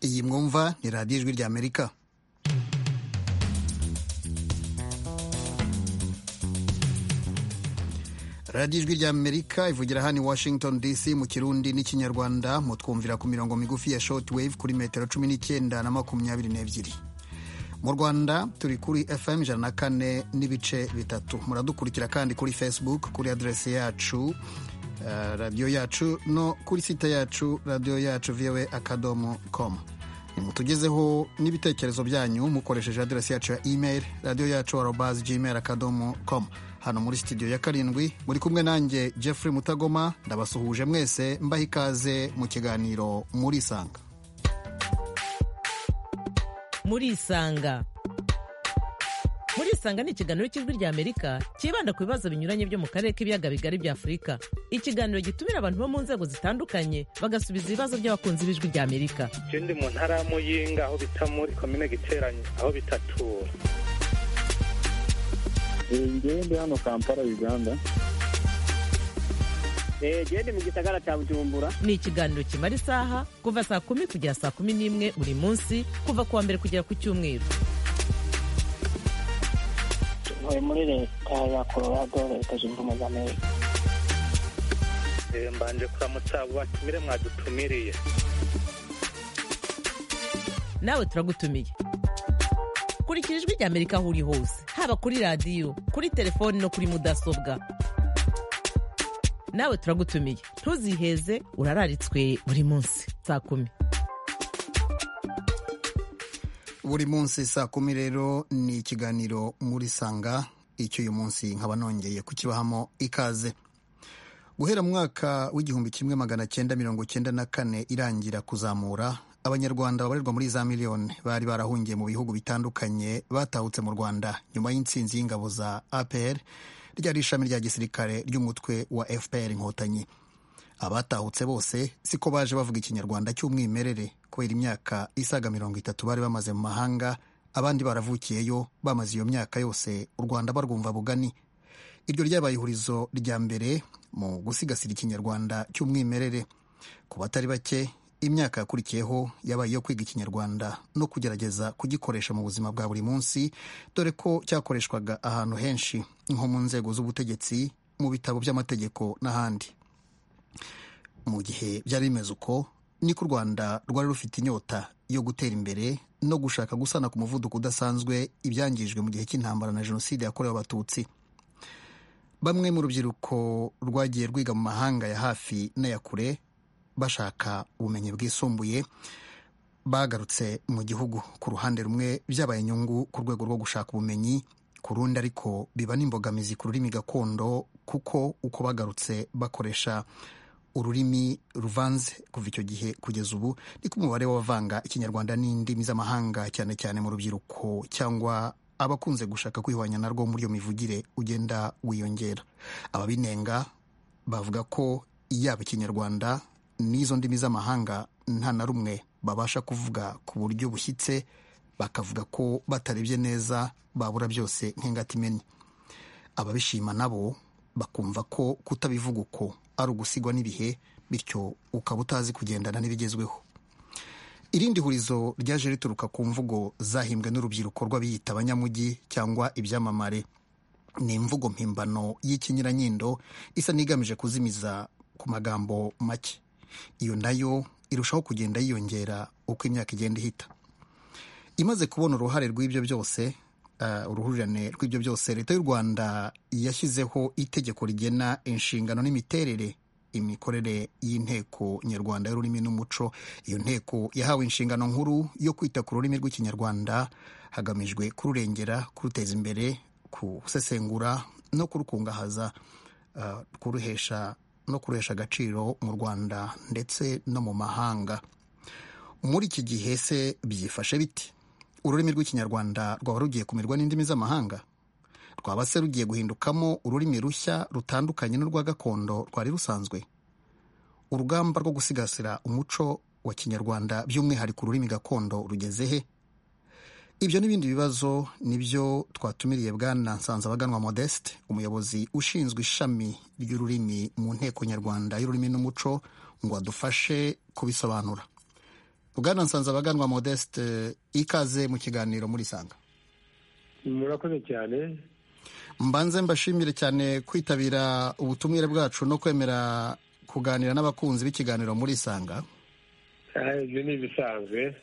iyi mwumva ni radiyo ijwi rya amerika radiyo ijwi rya amerika ivugira hano i washington dc mu kirundi n'ikinyarwanda mutwumvira ku mirongo migufi ya shoti wave kuri metero cumi n'icyenda na makumyabiri n'ebyiri mu rwanda turi kuri fm ijana na kane n'ibice bitatu muradukurikira kandi kuri facebook kuri aderesi yacu radiyo yacu no kuri site yacu radiyo yacu viwe akadomo komu nimutugezeho n'ibitekerezo byanyu mukoresheje aderesi yacu ya email radiyo yacu arobazi gmail akadomo komu hano muri sitidiyo ya karindwi muri kumwe nanjye Jeffrey mutagoma ndabasuhuje mwese mbaha ikaze mu kiganiro muri isanga muri isanga muri isanga ni ikiganiro cy'ijwi rya amerika cyibanda ku bibazo binyuranye byo mu karere k'ibiyaga bigari bya afurika ikiganiro gitumira abantu bo mu nzego zitandukanye bagasubiza ibibazo by'abakunzi b'ijwi rya amerika ndi mu ntara ya muyinga aho bita muri komine giteranye aho bitatura ngende hano kampala uganda gende mu gisagara cya bujumbura ni ikiganiro kimara isaha kuva saa kumi kugera saa kumi n'imwe buri munsi kuva ku wa mbere kugera ku cyumweru ntuye muri leta ya colorado leta zunze ubumwe za amerika mbanje kuramutsa abo batumire mwadutumiriye nawe turagutumiye kurikira ijwi rya amerika aho uri hose haba kuri radiyo kuri telefoni no kuri mudasobwa nawe turagutumiye ntuziheze urararitswe buri munsi saa kumi buri munsi saa kumi rero ni ikiganiro muri sanga icyo uyu munsi nkaba nongeye kukibahamo ikaze guhera mu mwaka w'igihumbi kimwe magana cyenda mirongo cyenda na kane irangira kuzamura abanyarwanda babarirwa muri za miliyoni bari barahungiye mu bihugu bitandukanye batahutse mu rwanda nyuma y'intsinzi y'ingabo za apr ryari ishami rya gisirikare ry'umutwe wa fpr inkotanyi abatahutse bose siko baje bavuga ikinyarwanda cy'umwimerere kubera imyaka isaga mirongo itatu bari bamaze mu mahanga abandi baravukiyeyo bamaze iyo myaka yose u rwanda barwumva bugani iryo ryabaye ihurizo rya mbere mu gusigasira ikinyarwanda cy'umwimerere ku batari bake imyaka yakurikiyeho yabaye iyo kwiga ikinyarwanda no kugerageza kugikoresha mu buzima bwa buri munsi dore ko cyakoreshwaga ahantu henshi nko mu nzego z'ubutegetsi mu bitabo by'amategeko n'ahandi mu gihe byari bimeze uko niko u rwanda rwari rufite inyota yo gutera imbere no gushaka gusana ku muvuduko udasanzwe ibyangijwe mu gihe cy'intambara na jenoside yakorewe abatutsi bamwe mu rubyiruko rwagiye rwiga mu mahanga ya hafi n'aya kure bashaka ubumenyi bwisumbuye bagarutse mu gihugu ku ruhande rumwe byabaye inyungu ku rwego rwo gushaka ubumenyi ku rundi ariko biba n'imbogamizi ku rurimi gakondo kuko uko bagarutse bakoresha ururimi ruvanze kuva icyo gihe kugeza ubu niko umubare w'abavanga ikinyarwanda n'indimi z'amahanga cyane cyane mu rubyiruko cyangwa abakunze gushaka kwihwanya narwo muri iyo mivugire ugenda wiyongera ababinenga bavuga ko yaba ikinyarwanda n'izo ndimi z'amahanga nta na rumwe babasha kuvuga ku buryo bushyitse bakavuga ko batarebye neza babura byose nk'ingati imenye ababishima nabo bakumva ko kutabivuga uko ari ugusigwa n'ibihe bityo ukaba utazi kugendana n'ibigezweho irindi hurizo ryaje rituruka ku mvugo zahimbwe n'urubyiruko rw'abiyita abanyamujyi cyangwa ibyamamare ni imvugo mpimbano y'ikinyuranyindo isa n'igamije kuzimiza ku magambo make iyo nayo irushaho kugenda yiyongera uko imyaka igenda ihita imaze kubona uruhare rw'ibyo byose uruhurirane rw'ibyo byose leta y'u rwanda yashyizeho itegeko rigena inshingano n'imiterere imikorere y'inteko nyarwanda y'ururimi n'umuco iyo nteko yahawe inshingano nkuru yo kwita ku rurimi rw'ikinyarwanda hagamijwe kururengera kuruteza imbere gusesengura no kurukungahaza kuruhesha no kuruhesha agaciro mu rwanda ndetse no mu mahanga muri iki gihe se byifashe biti ururimi rw'ikinyarwanda rwaba rugiye kumirwa n'indimi z'amahanga rwaba se rugiye guhindukamo ururimi rushya rutandukanye n'urwa gakondo rwari rusanzwe urugamba rwo gusigasira umuco wa kinyarwanda by'umwihariko ururimi gakondo rugeze he ibyo n'ibindi bibazo nibyo twatumiriye bwana nsanzabaganwa modeste umuyobozi ushinzwe ishami ry'ururimi mu nteko nyarwanda y'ururimi n'umuco ngo adufashe kubisobanura bwana nsanze abaganwa modeste ikaze mu kiganiro murisanga murakoze cyane mbanze mbashimire cyane kwitabira ubutumire bwacu no kwemera kuganira n'abakunzi b'ikiganiro murisanga Ah, ibyo ni ibisanzwe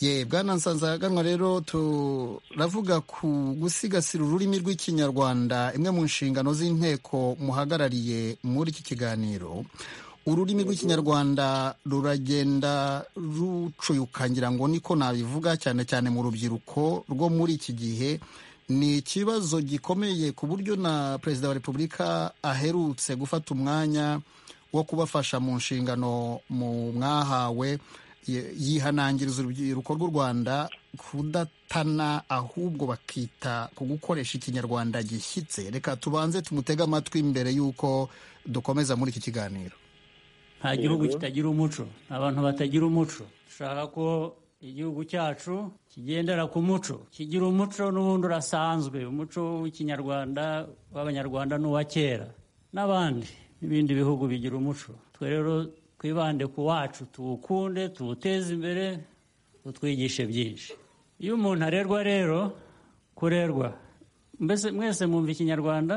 ye bwana nsanzaganwa rero turavuga ku gusigasira ururimi rw'ikinyarwanda imwe mu nshingano z'inteko muhagarariye muri iki kiganiro ururimi rw'ikinyarwanda ruragenda rucuyuka ngira ngo niko nabivuga cyane cyane mu rubyiruko rwo muri iki gihe ni ikibazo gikomeye ku buryo na perezida wa repubulika aherutse gufata umwanya wo kubafasha mu nshingano mu mwahawe ye- yihanangiriza urubyiruko rw'u rwanda kudatana ahubwo bakita ku gukoresha ikinyarwanda gishyitse reka tubanze tumutege amatwi mbere y'uko dukomeza muri iki kiganiro nta gihugu kitagira umuco nta bantu batagira umuco dushaka ko igihugu cyacu kigendera ku muco kigira umuco n'ubundi urasanzwe umuco w'ikinyarwanda w'abanyarwanda n'uwa kera n'abandi n'ibindi bihugu bigira umuco twe rero twibande ku wacu tuwukunde tuwuteze imbere utwigishe byinshi iyo umuntu arerwa rero kurerwa mbese mwese mwumva ikinyarwanda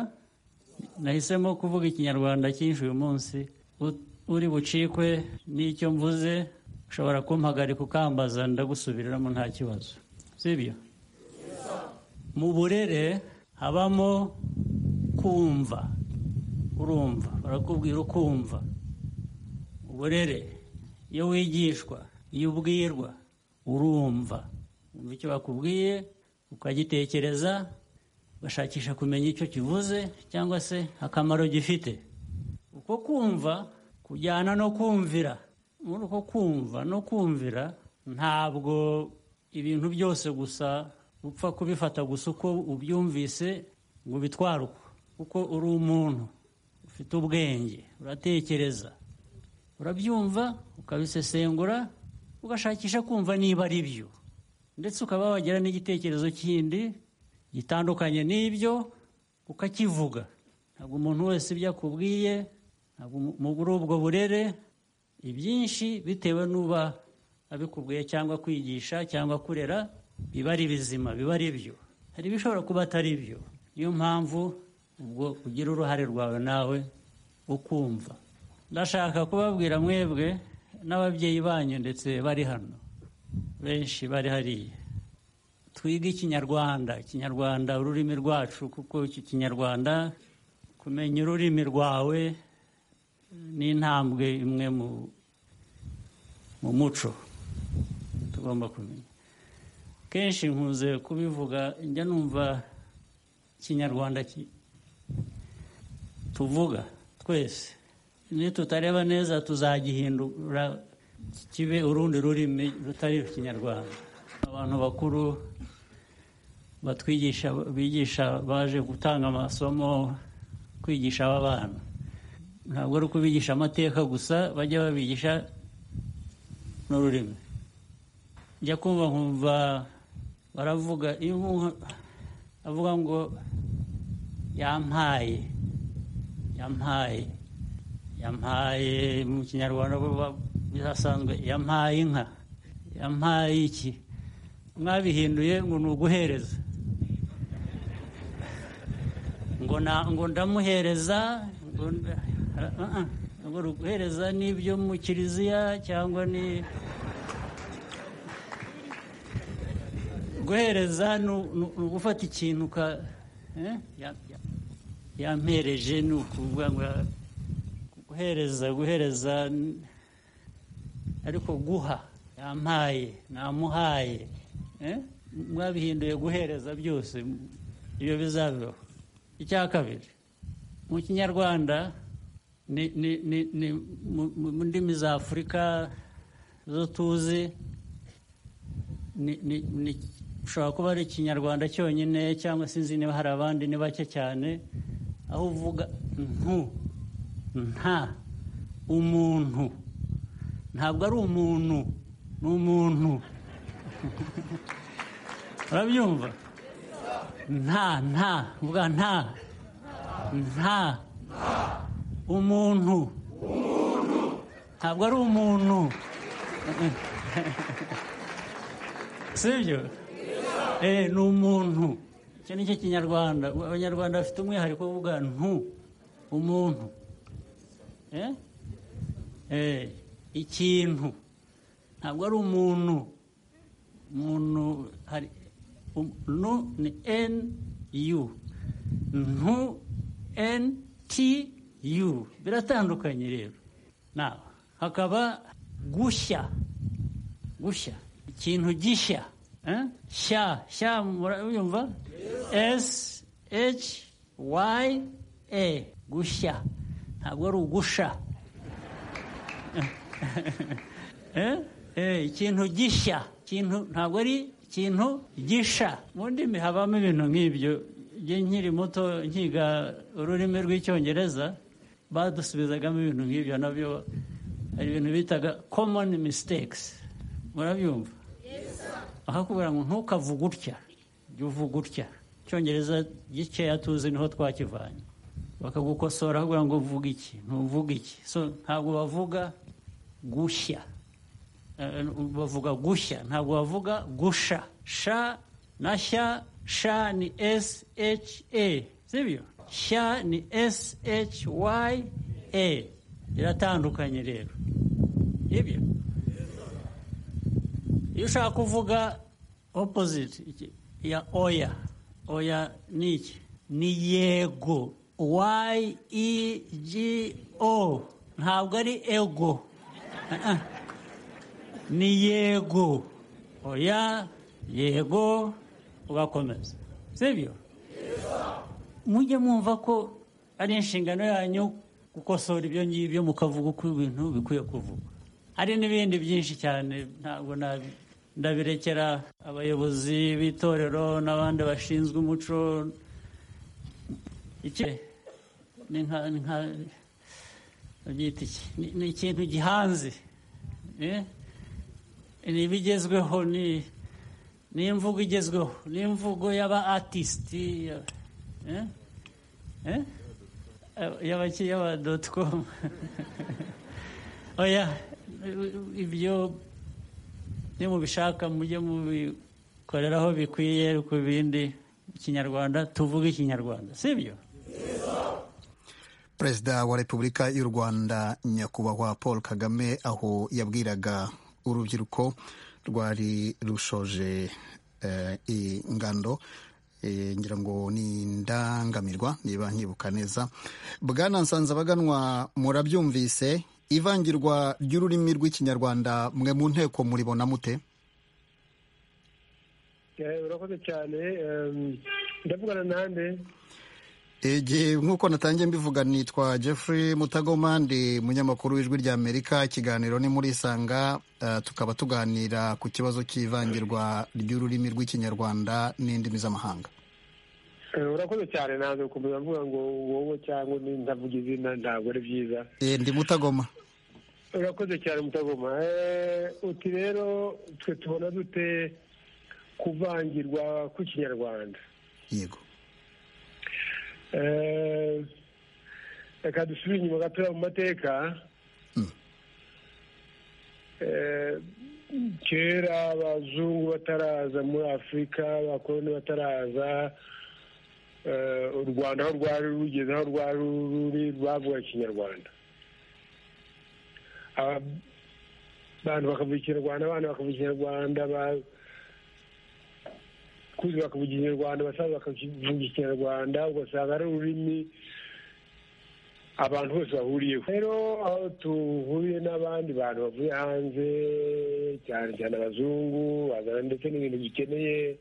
nahisemo kuvuga ikinyarwanda cyinshi uyu munsi U- uri bucikwe n'icyo mvuze ushobora kumpagarika ukambaza ndagusubiriramo nta kibazo sibyo mu burere habamo kumva urumva barakubwira ukumva uburere iyo wigishwa iyo ubwirwa urumva wumva icyo bakubwiye ukagitekereza ugashakisha kumenya icyo kivuze cyangwa se akamaro gifite uko kumva kujyana no kumvira muri uko kumva no kumvira ntabwo ibintu byose gusa upfa kubifata gusa uko ubyumvise ngo ubitware uko kuko uri umuntu ufite ubwenge uratekereza urabyumva ukabisesengura ugashakisha kumva niba ari byo ndetse ukaba wagira n'igitekerezo kindi gitandukanye n'ibyo ukakivuga ntabwo umuntu wese ibyo akubwiye ntabwo mu- muri ubwo burere ibyinshi bitewe n'uba abikubwiye cyangwa kwigisha cyangwa kurera biba ari bizima biba ari byo hari ibishobora kuba atari byo niyo mpamvu ubwo ugira uruhare rwawe nawe ukumva ndashaka kubabwira mwebwe n'ababyeyi banyu ndetse bari hano benshi bari hariya twige ikinyarwanda ikinyarwanda ururimi rwacu kuko iki kinyarwanda kumenya ururimi rwawe ni intambwe imwe mu mu muco tugomba kumenya kenshi nkunze kubivuga njya numva ikinyarwanda ki- tuvuga twese nitutareba neza tuzagihindura kibe urundi rurimi rutari ikinyarwanda abantu bakuru batwigisha bigisha baje gutanga amasomo kwigisha aba bana ntabwo ari ukubigisha amateka gusa bajya babigisha n'ururimi njya kumva nkumva baravuga iyo umuntu avuga ngo yampaye yampaye yampaye mu kinyarwanda vuba bihasanzwe yampaye inka yampaye iki mwabihinduye ngo ni uguhereza ngo na- ngo ndamuhereza ngo nda- ah, ah, ngo ni uguhereza n'ibyo mu kiliziya cyangwa ni guhereza ni u- ni u- ni ugufata ikintu ka eh? Ya- ya- yampereje ni ukuvuga ngo ya- guhereza guhereza n- ariko guha yampaye namuhaye eh? mwabihinduye guhereza byose m- ibyo bizabeho icya kabiri mu kinyarwanda ni, ni, ni, ni mu, mu- mu ndimi za afurika zo tuzi ni, ni, ni ushobora kuba ari ikinyarwanda cyonyine cyangwa sinzi niba hari abandi ni bake cyane aho uvuga ntu nta umuntu ntabwo ari umuntu ni umuntu urabyumva nta nta uvuga nta nta umuntu ntabwo ari umuntu sibyo Eh, ni umuntu icyo ni cyo kinyarwanda abanyarwanda bafite umwihariko wo kuvuga ntu umuntu Eh? Eh, ikintu ntabwo ari umuntu umuntu hari um- nu ni n u ntu n t u biratandukanye rero nawe hakaba gushya gushya ikintu gishya eh? shya shya murayumva s h y a gushya ntabwo ari ugusha Eh? Eh, ikintu gishya ikintu ntabwo ari ikintu gisha mu ndimi habamo ibintu nk'ibyo njye nkiri muto nkiga ururimi rw'icyongereza badusubizagamo ibintu nk'ibyo nabyo hari ibintu bitaga common mistakes murabyumva aho kubera ngo ntukavuge utya jya uvuga utya icyongereza gikeya tuzi niho twakivanye bakagukosora kugira ngo uvuge iki ntuvuge iki so ntabwo bavuga gushya Eh, bavuga gushya ntabwo bavuga gusha sha na shya sha ni s h a sibyo sha ni s h y a biratandukanye rero ibyo iyo ushaka kuvuga opposite iki- ya oya oya ni iki ni yego y e g o ntabwo ari ego ni yego oya yego ugakomeza sibyo mujye mwumva ko ari inshingano yanyu gukosora ibyo ngibyo mukavuga uko ibintu bikwiye kuvuga hari n'ibindi byinshi cyane ntabwo nabi- ndabirekera abayobozi b'itorero n'abandi bashinzwe umuco iki ni nka ni nka- babyita iki? Ni- ni ikintu gihanze eh? ni ibigezweho ni ni imvugo igezweho ni imvugo y'aba atisiti ya- eh? Eh? y'abaki y'aba doti komu oya ibyo nimubishaka mujye mubikoreraho bikwiye ku bindi ikinyarwanda tuvuge ikinyarwanda sibyo perezida wa repubulika y'u rwanda nyakubahwa paul kagame aho yabwiraga urubyiruko rwari rushoje eh, ingando eh, ngira ngo ni indangamirwa niba nkibuka neza bwana nsanzabaganwa murabyumvise ivangirwa ry'ururimi rw'ikinyarwanda mwe mu nteko muribona mute Eh, urakoze cyane em, ndavugana nande igihe nk'uko natangiye mbivuga nitwa Jeffrey Mutagoma ndi munyamakuru w'ijwi rya Amerika ikiganiro ni muri Isanga eh, tukaba tuganira ku kibazo cy'ivangirwa ry'ururimi rw'ikinyarwanda n'indimi z'amahanga Eh, urakoze cyane nanze gukomeza mvuga ngo wowe cyangwa ni ndavuga izina ntabwo ari byiza Eh, ndi Mutagoma urakoze cyane mutagoma Eh, uti rero twe tubona dute kuvangirwa kw'ikinyarwanda yego Eh, reka dusubire inyuma gatoya mu mateka Eh, kera abazungu bataraza muri afurika abakoloni bataraza eh, u rwanda aho rwari rugeze aho rwari ruri bavuga ikinyarwanda Aba- abantu bakavuga ikinyarwanda abana bakavuga ikinyarwanda ba- kuzi bakavuga ikinyarwanda abasaza bakavuga ikinyarwanda ugasanga ari ururimi abantu bose bahuriyeho rero aho duhuriye n'abandi bantu bavuye hanze cyane cyane abazungu bazana ndetse n'ibintu bikeneye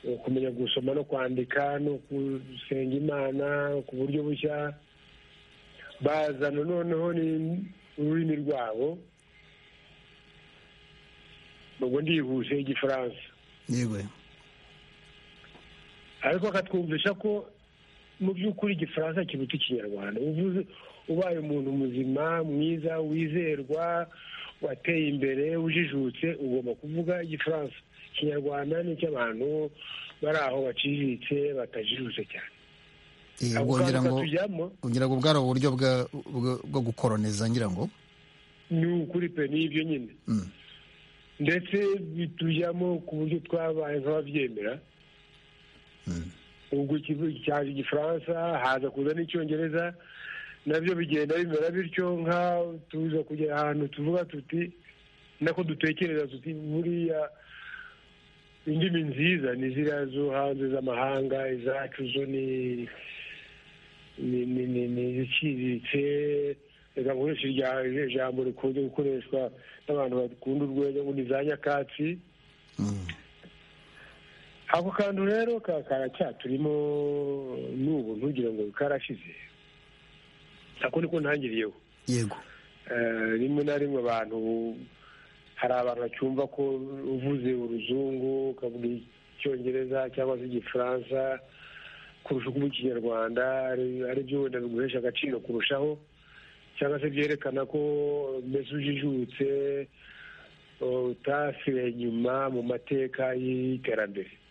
eh, kumenya gusoma no kwandika no gusenga imana ku buryo bushya bazana noneho ni- ururimi rwabo ubwo ndihuse igifaransa yego ariko akatwumvisha ko mu by'ukuri igifaransa kiruta ikinyarwanda uvuze ubaye umuntu muzima mwiza wizerwa wateye imbere ujijutse ugomba kuvuga igifaransa ikinyarwanda ni icy'abantu bari aho baciriritse batajijutse cyane Eh, ako ubwo ngira kantu ngo katujyamo ngira ngo bwari uburyo bwa- bwa- bwo gukoroneza ngira ngo ni ukuri pe ni ibyo nyine Mm. ndetse bitujyamo ku buryo twabaye nk'ababyemera ubwo cyaje igifaransa haza kuza n'icyongereza nabyo bigenda bimera bityo nk'aho tuza kugera ahantu tuvuga tuti nako dutekereza tuti buriya indimi nziza ni ziriya zo hanze z'amahanga izacu zo ni ni ni ni ni iziciriritse reka nkoreshe irya ijambo rikunze gukoreshwa n'abantu bakunda urwenya ngo ni za nyakatsi ako kantu rero karacyaturimo n'ubu ntugire ngo karashize ako niko ntangiriyeho yego rimwe na rimwe abantu hari abantu bacyumva ko uvuze uruzungu ukavuga icyongereza cyangwa se igifaransa kurusha uko ikinyarwanda ari byo wenda biguhesha agaciro kurushaho cyangwa se byerekana ko mbese ujijutse utasiwe inyuma mu mateka y'iterambere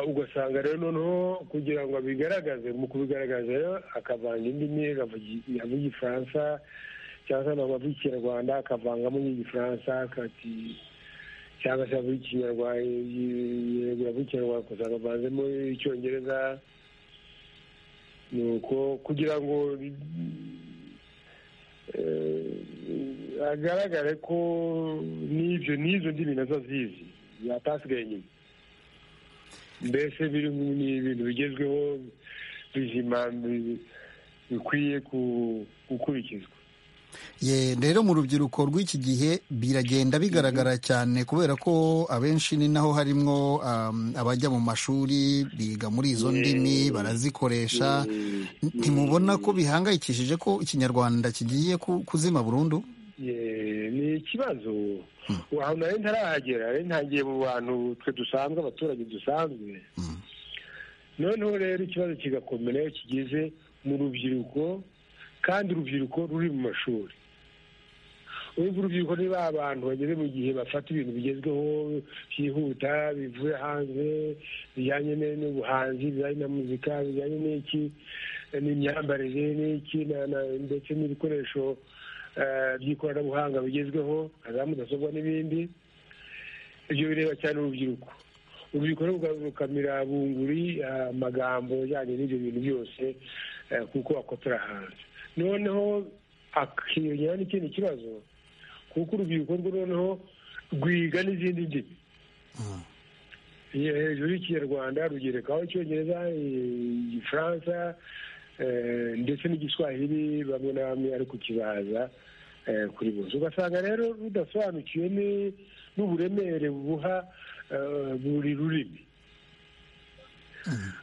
ugasanga rero noneho kugira ngo abigaragaze mu kubigaragaza akavanga indimi avuga igifaransa cyangwa se ntabwo avuga ikinyarwanda akavangamo n'igifaransa akati cyangwa se avuga ikinyarwanda avuga ikinyarwanda gusa avanzemo icyongereza ni uko kugira ngo agaragare ko n'ibyo n'izo ndimi nazo zizi yatasigaye inyuma mbese biri ni ibintu bigezweho bizima bikwiye gukurikizwa Ye, rero mu rubyiruko rw'iki gihe biragenda bigaragara cyane kubera ko abenshi ni naho harimo um, abajya mu mashuri biga muri izo ndimi barazikoresha ntimubona ko bihangayikishije ko ikinyarwanda kigiye ku- kuzima burundu Ye, ni ikibazo ahantu nari ntarahagera nari ntangiye mu bantu twe dusanzwe abaturage dusanzwe noneho rero ikibazo kigakomera iyo kigeze mu rubyiruko kandi urubyiruko ruri mu mashuri urumva urubyiruko ni ba bantu bageze mu gihe bafata ibintu bigezweho byihuta bivuye hanze bijyanye ne- n'ubuhanzi bijyanye na muzika bijyanye n'iki n'imyambarire n'iki na- na- ndetse n'ibikoresho eh, by'ikoranabuhanga bigezweho nka za mudasobwa n'ibindi ibyo bireba cyane urubyiruko urubyiruko rero rukamira bunguri eh, amagambo ajyanye n'ibyo bintu byose eh, kuko akotera hanze noneho akiyongeraho n'ikindi kibazo kuko urubyiruko rwo noneho rwiga n'izindi ndimi Ye- hejuru y'ikinyarwanda rugerekaho icyongereza eh, igifaransa eh, ndetse n'igiswahili bamwe na bamwe ariko kibaza eh, kuri bose ugasanga rero rudasobanukiwe ni- n'uburemere buha eh, buri rurimi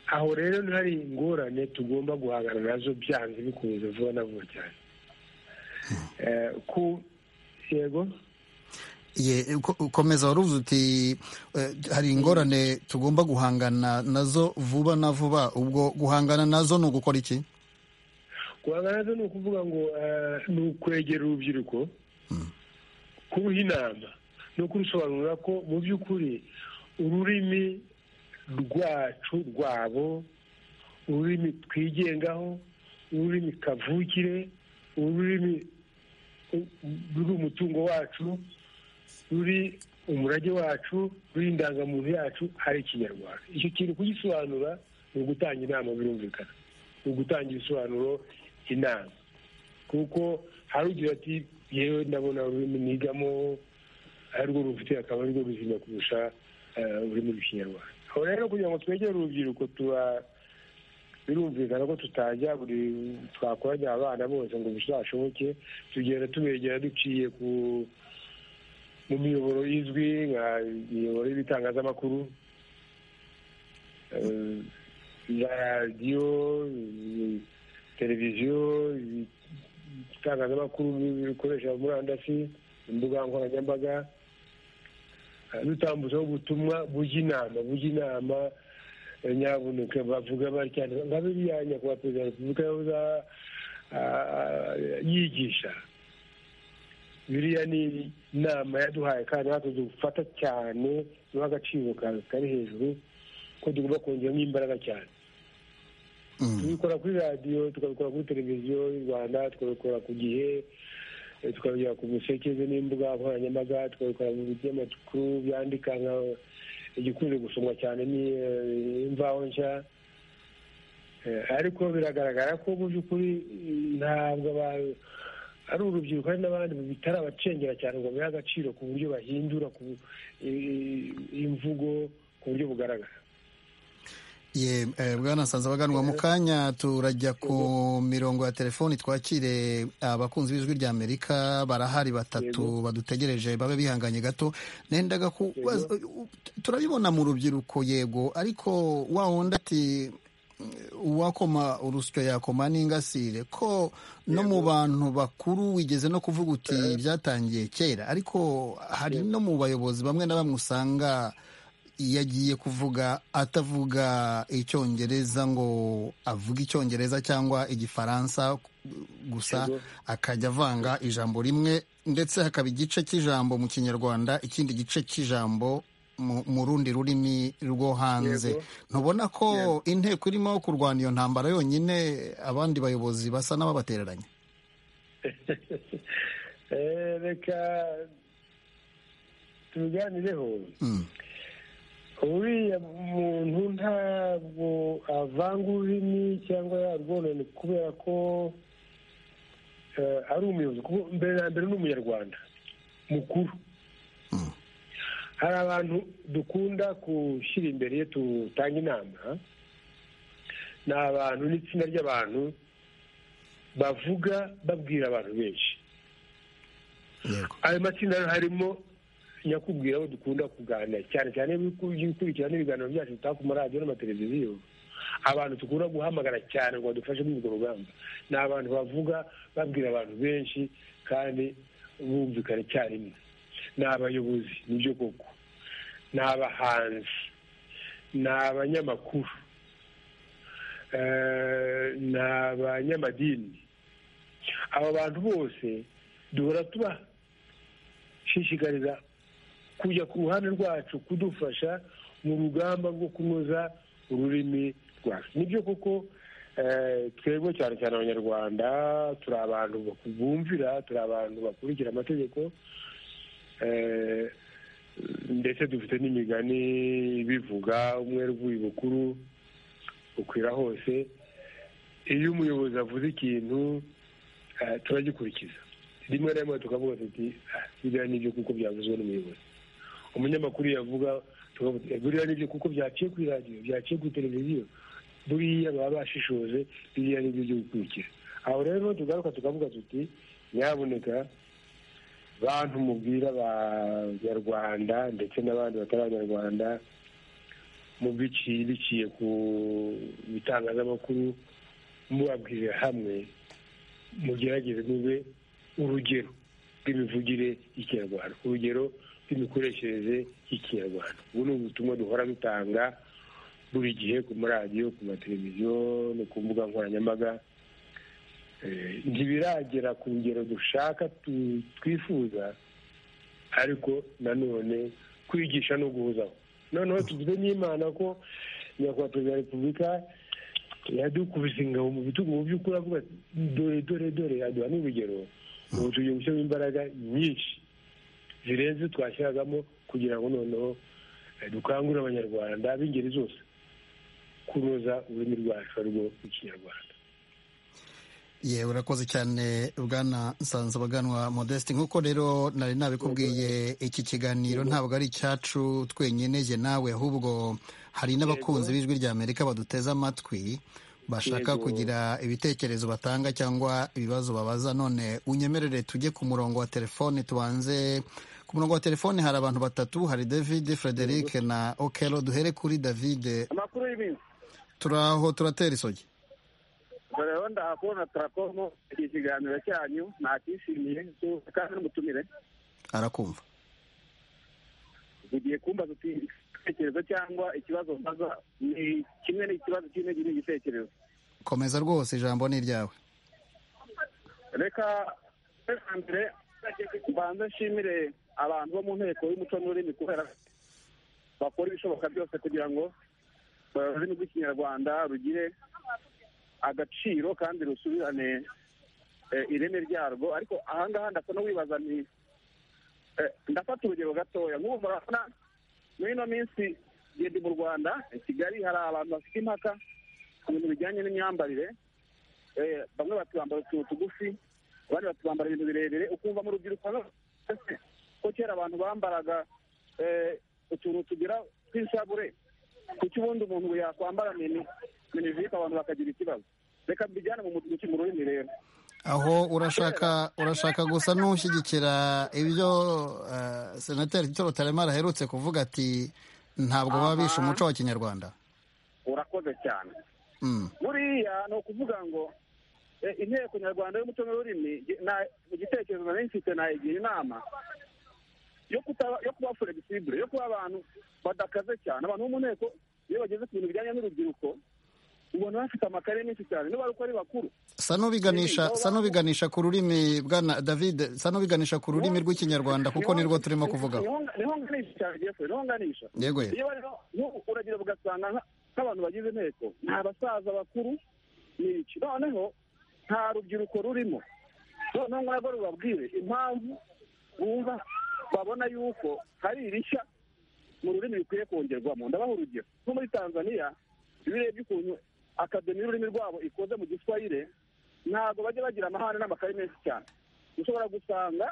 aho rero hari ingorane tugomba guhangana nazo byanze bikunze vuba na vuba cyane Eh, ku yego Ye, uko- ukomeza waruvuze uti eh, hari ingorane tugomba guhangana nazo vuba na vuba ubwo guhangana nazo ni ugukora iki guhangana nazo ni ukuvuga ngo eh, ni ukwegera urubyiruko kuruha inama no kurusobanurira ko mu by'ukuri ururimi rwacu rwabo ururimi twigengaho ururimi kavukire ururimi u- ruri umutungo wacu ruri umurage wacu ruri indangamuntu yacu ari ikinyarwanda icyo kintu kugisobanura ni ugutanga inama birumvikana ni ugutanga ibisobanuro inama kuko hari ugira ati yewe ndabona ururimi nigamo arirwo rufite akaba arirwo ruzima kurusha eh, ururimi rw'ikinyarwanda aho rero kugira ngo twegere urubyiruko tuba birumvikana ko tutajya buri twakoranya abana bose ngo bizashoboke tugenda tubegera duciye ku mu miyoboro izwi nka imiyoboro y'ibitangazamakuru eh, za radiyo eh, televiziyo eh, itangazamakuru bikoresha murandasi imbuga nkoranyambaga eh, dutambutsaho ubutumwa bujya inama bujya inama eh, nyabuneka bavuga batya nka biriya nyakubahwa perezida wa repubulika yahoze ah, yigisha biriya ni inama yaduhaye kandi natwe dufata cyane duha agaciro ka- kari hejuru ko tugomba kongeramo imbaraga cyane Mm. tubikora kuri radiyo tukabikora kuri televiziyo y'u rwanda tukabikora ku gihe twabigera ku musekeze n'imbuga nkoranyambaga twabikora mu binyamakuru byandika nka igikunze gusomwa cyane ni eh, imvaho nshya Eh, ariko biragaragara ko mu by'ukuri ntabwo aba- ari urubyiruko hari n'abandi bitarabacengera cyane ngo babihe agaciro ku buryo bahindura ku eh, imvugo ku buryo bugaragara ye eh, bwana nsanze abaganwa mu kanya turajya ku mirongo ya telefoni twakire abakunzi b'ijwi rya amerika barahari batatu badutegereje babe bihanganye gato nendaga kubaza turabibona mu rubyiruko yego ariko wa wundi ati uwakoma urusyo yakoma n'ingasire ko no mu bantu bakuru wigeze no kuvuga uti byatangiye kera ariko hari no mu bayobozi bamwe na bamwe usanga iyo agiye kuvuga atavuga icyongereza ngo avuge icyongereza cyangwa igifaransa gusa akajya avanga ijambo rimwe ndetse hakaba igice cy'ijambo mu kinyarwanda ikindi gice cy'ijambo mu- mu rundi rurimi rwo hanze Yego. ntubona ko inteko irimo kurwana iyo ntambara yonyine abandi bayobozi basa n'ababatereranya Eh, reka tubiganireho Mm. uriya muntu ntabwo avanga ururimi cyangwa yarwonane kubera ko eh, ari umuyobozi kuko mbere na mbere ni umunyarwanda mukuru Mm. hari abantu dukunda gushyira imbere iyo tutanga inama ni abantu n'itsinda ry'abantu bavuga babwira abantu benshi yego ayo matsinda rero harimo nyakubwira abo dukunda kuganira cyane cyane iyo uri gukurikirana ibiganiro byacu bitaka ku maradiyo n'amateleviziyo abantu dukunda guhamagara cyane ngo badufashe muri urwo rugamba ni abantu bavuga babwira abantu benshi kandi bumvikana icyarimwe ni abayobozi nibyo koko ni abahanzi ni abanyamakuru eh, ni abanyamadini aba bantu bose duhora tuba shishikariza kujya ku ruhande rwacu kudufasha mu rugamba rwo kunoza ururimi rwacu nibyo koko eh, twebwe cyane cyane abanyarwanda turi abantu baku- bumvira turi abantu bakurikira amategeko eh, ndetse dufite n'imigani bivuga umwere uvuye bukuru ukwira hose iyo umuyobozi avuze ikintu eh, turagikurikiza rimwe na rimwe tukavuga tuti "Ah, biriya nibyo kuko byavuzwe n'umuyobozi umunyamakuru yavuga tukavuga tuti, "Eh, biriya nibyo kuko byaciye kuri radiyo byaciye kuri televiziyo buriya baba bashishoje biriya nibyo byo gukurikira aho rero tugaruka tukavuga tuti nyabuneka bantu mubwira abanyarwanda ndetse n'abandi batari abanyarwanda mu biciye biciye ku bitangazamakuru mubabwirira hamwe mugerageze mube urugero rw'imivugire y'ikinyarwanda urugero rw'imikoreshereze y'ikinyarwanda ubu ni ubutumwa duhora dutanga buri gihe ku maradiyo ku mateleviziyo no ku mbuga nkoranyambaga Eh, ntibiragera ku rugero dushaka tu- twifuza ariko nanone kwigisha no guhuzaho noneho tugize n'imana ko nyakubahwa perezida wa repubulika yadukubise ingabo mu bitugu mu by'ukuri avuga ati, dore dore dore aduha n'urugero ubu tugiye gushyiramo imbaraga nyinshi zirenze twashyiragamo kugira ngo noneho eh, dukangurire abanyarwanda b'ingeri zose kunoza ururimi rwacu arirwo ikinyarwanda ye urakoze cyane bwana nsanzabaganwa modeste nk'uko rero nari nabikubwiye iki kiganiro ntabwo ari icyacu twenyine jye nawe ahubwo hari n'abakunzi b'ijwi rya amerika baduteze amatwi bashaka Yego. kugira ibitekerezo batanga cyangwa ibibazo babaza none unyemerere tujye ku murongo wa telefone tubanze ku murongo wa telefone hari abantu batatu hari david frederic na okelo duhere kuri david amakuru y'ibintu turaho turatera isogi dore rero ndahakubona turakomo iki kiganiro cyanyu nakishimiye so- kandi n'umutumire arakumva ugiye kumbaza uti igitekerezo cyangwa ikibazo mbaza ni kimwe n'ikibazo kimwe ni igitekerezo komeza rwose ijambo ni iryawe reka reka mbere mbanze nshimire abantu bo mu nteko y'umuco n'ururimi kubera ko bakora ibishoboka byose kugira ngo ururimi rw'ikinyarwanda rugire agaciro kandi rusubirane ireme ryarwo ariko ahangaha ndasa wibaza ni ndafata urugero gatoya nk'ubu murabona muri ino minsi ngende mu rwanda i kigali hari abantu bafite impaka ku bintu bijyanye n'imyambarire bamwe batubambara utuntu tugufi abandi batubambara ibintu birebire ukumva mu rubyiruko ko kera abantu bambaraga utuntu tugira tw'inshabure kuko ubundi umuntu yakwambara minivike abantu bakagira ikibazo reka mbijyane mu rurimi rero aho urashaka urashaka gusa n'ushyigikira ibyo senateri Tito Rutaremara aherutse kuvuga ati ntabwo baba bishe umuco wa kinyarwanda urakoze cyane buriya ni ukuvuga ngo inteko nyarwanda y'umuco n'ururimi mu gitekerezo nari mfite nayigira inama yo kuba flegisibure yo kuba abantu badakaze cyane abantu bo mu nteko iyo bageze ku bintu bijyanye n'urubyiruko ubona bafite amakaye menshi cyane niba ari uko ari bakuru sa n'ubiganisha ku rurimi bwana david sa n'ubiganisha ku rurimi rw'ikinyarwanda kuko ni rwo turimo kuvugaho niho nganisha cyane jefure niho nganisha yego uragira ugasanga nk'abantu bagize inteko nta basaza bakuru n'iki noneho nta rubyiruko rurimo noneho ntabwo rubabwire impamvu bumva babona yuko hari irishya mu rurimi bikwiye kongerwamo ndabaha urugero nko muri tanzaniya iyo urebye ukuntu akademi y'ururimi rwabo ikoze mu giswahire ntabwo bajya bagira amahane n'amakaye menshi cyane ushobora gusanga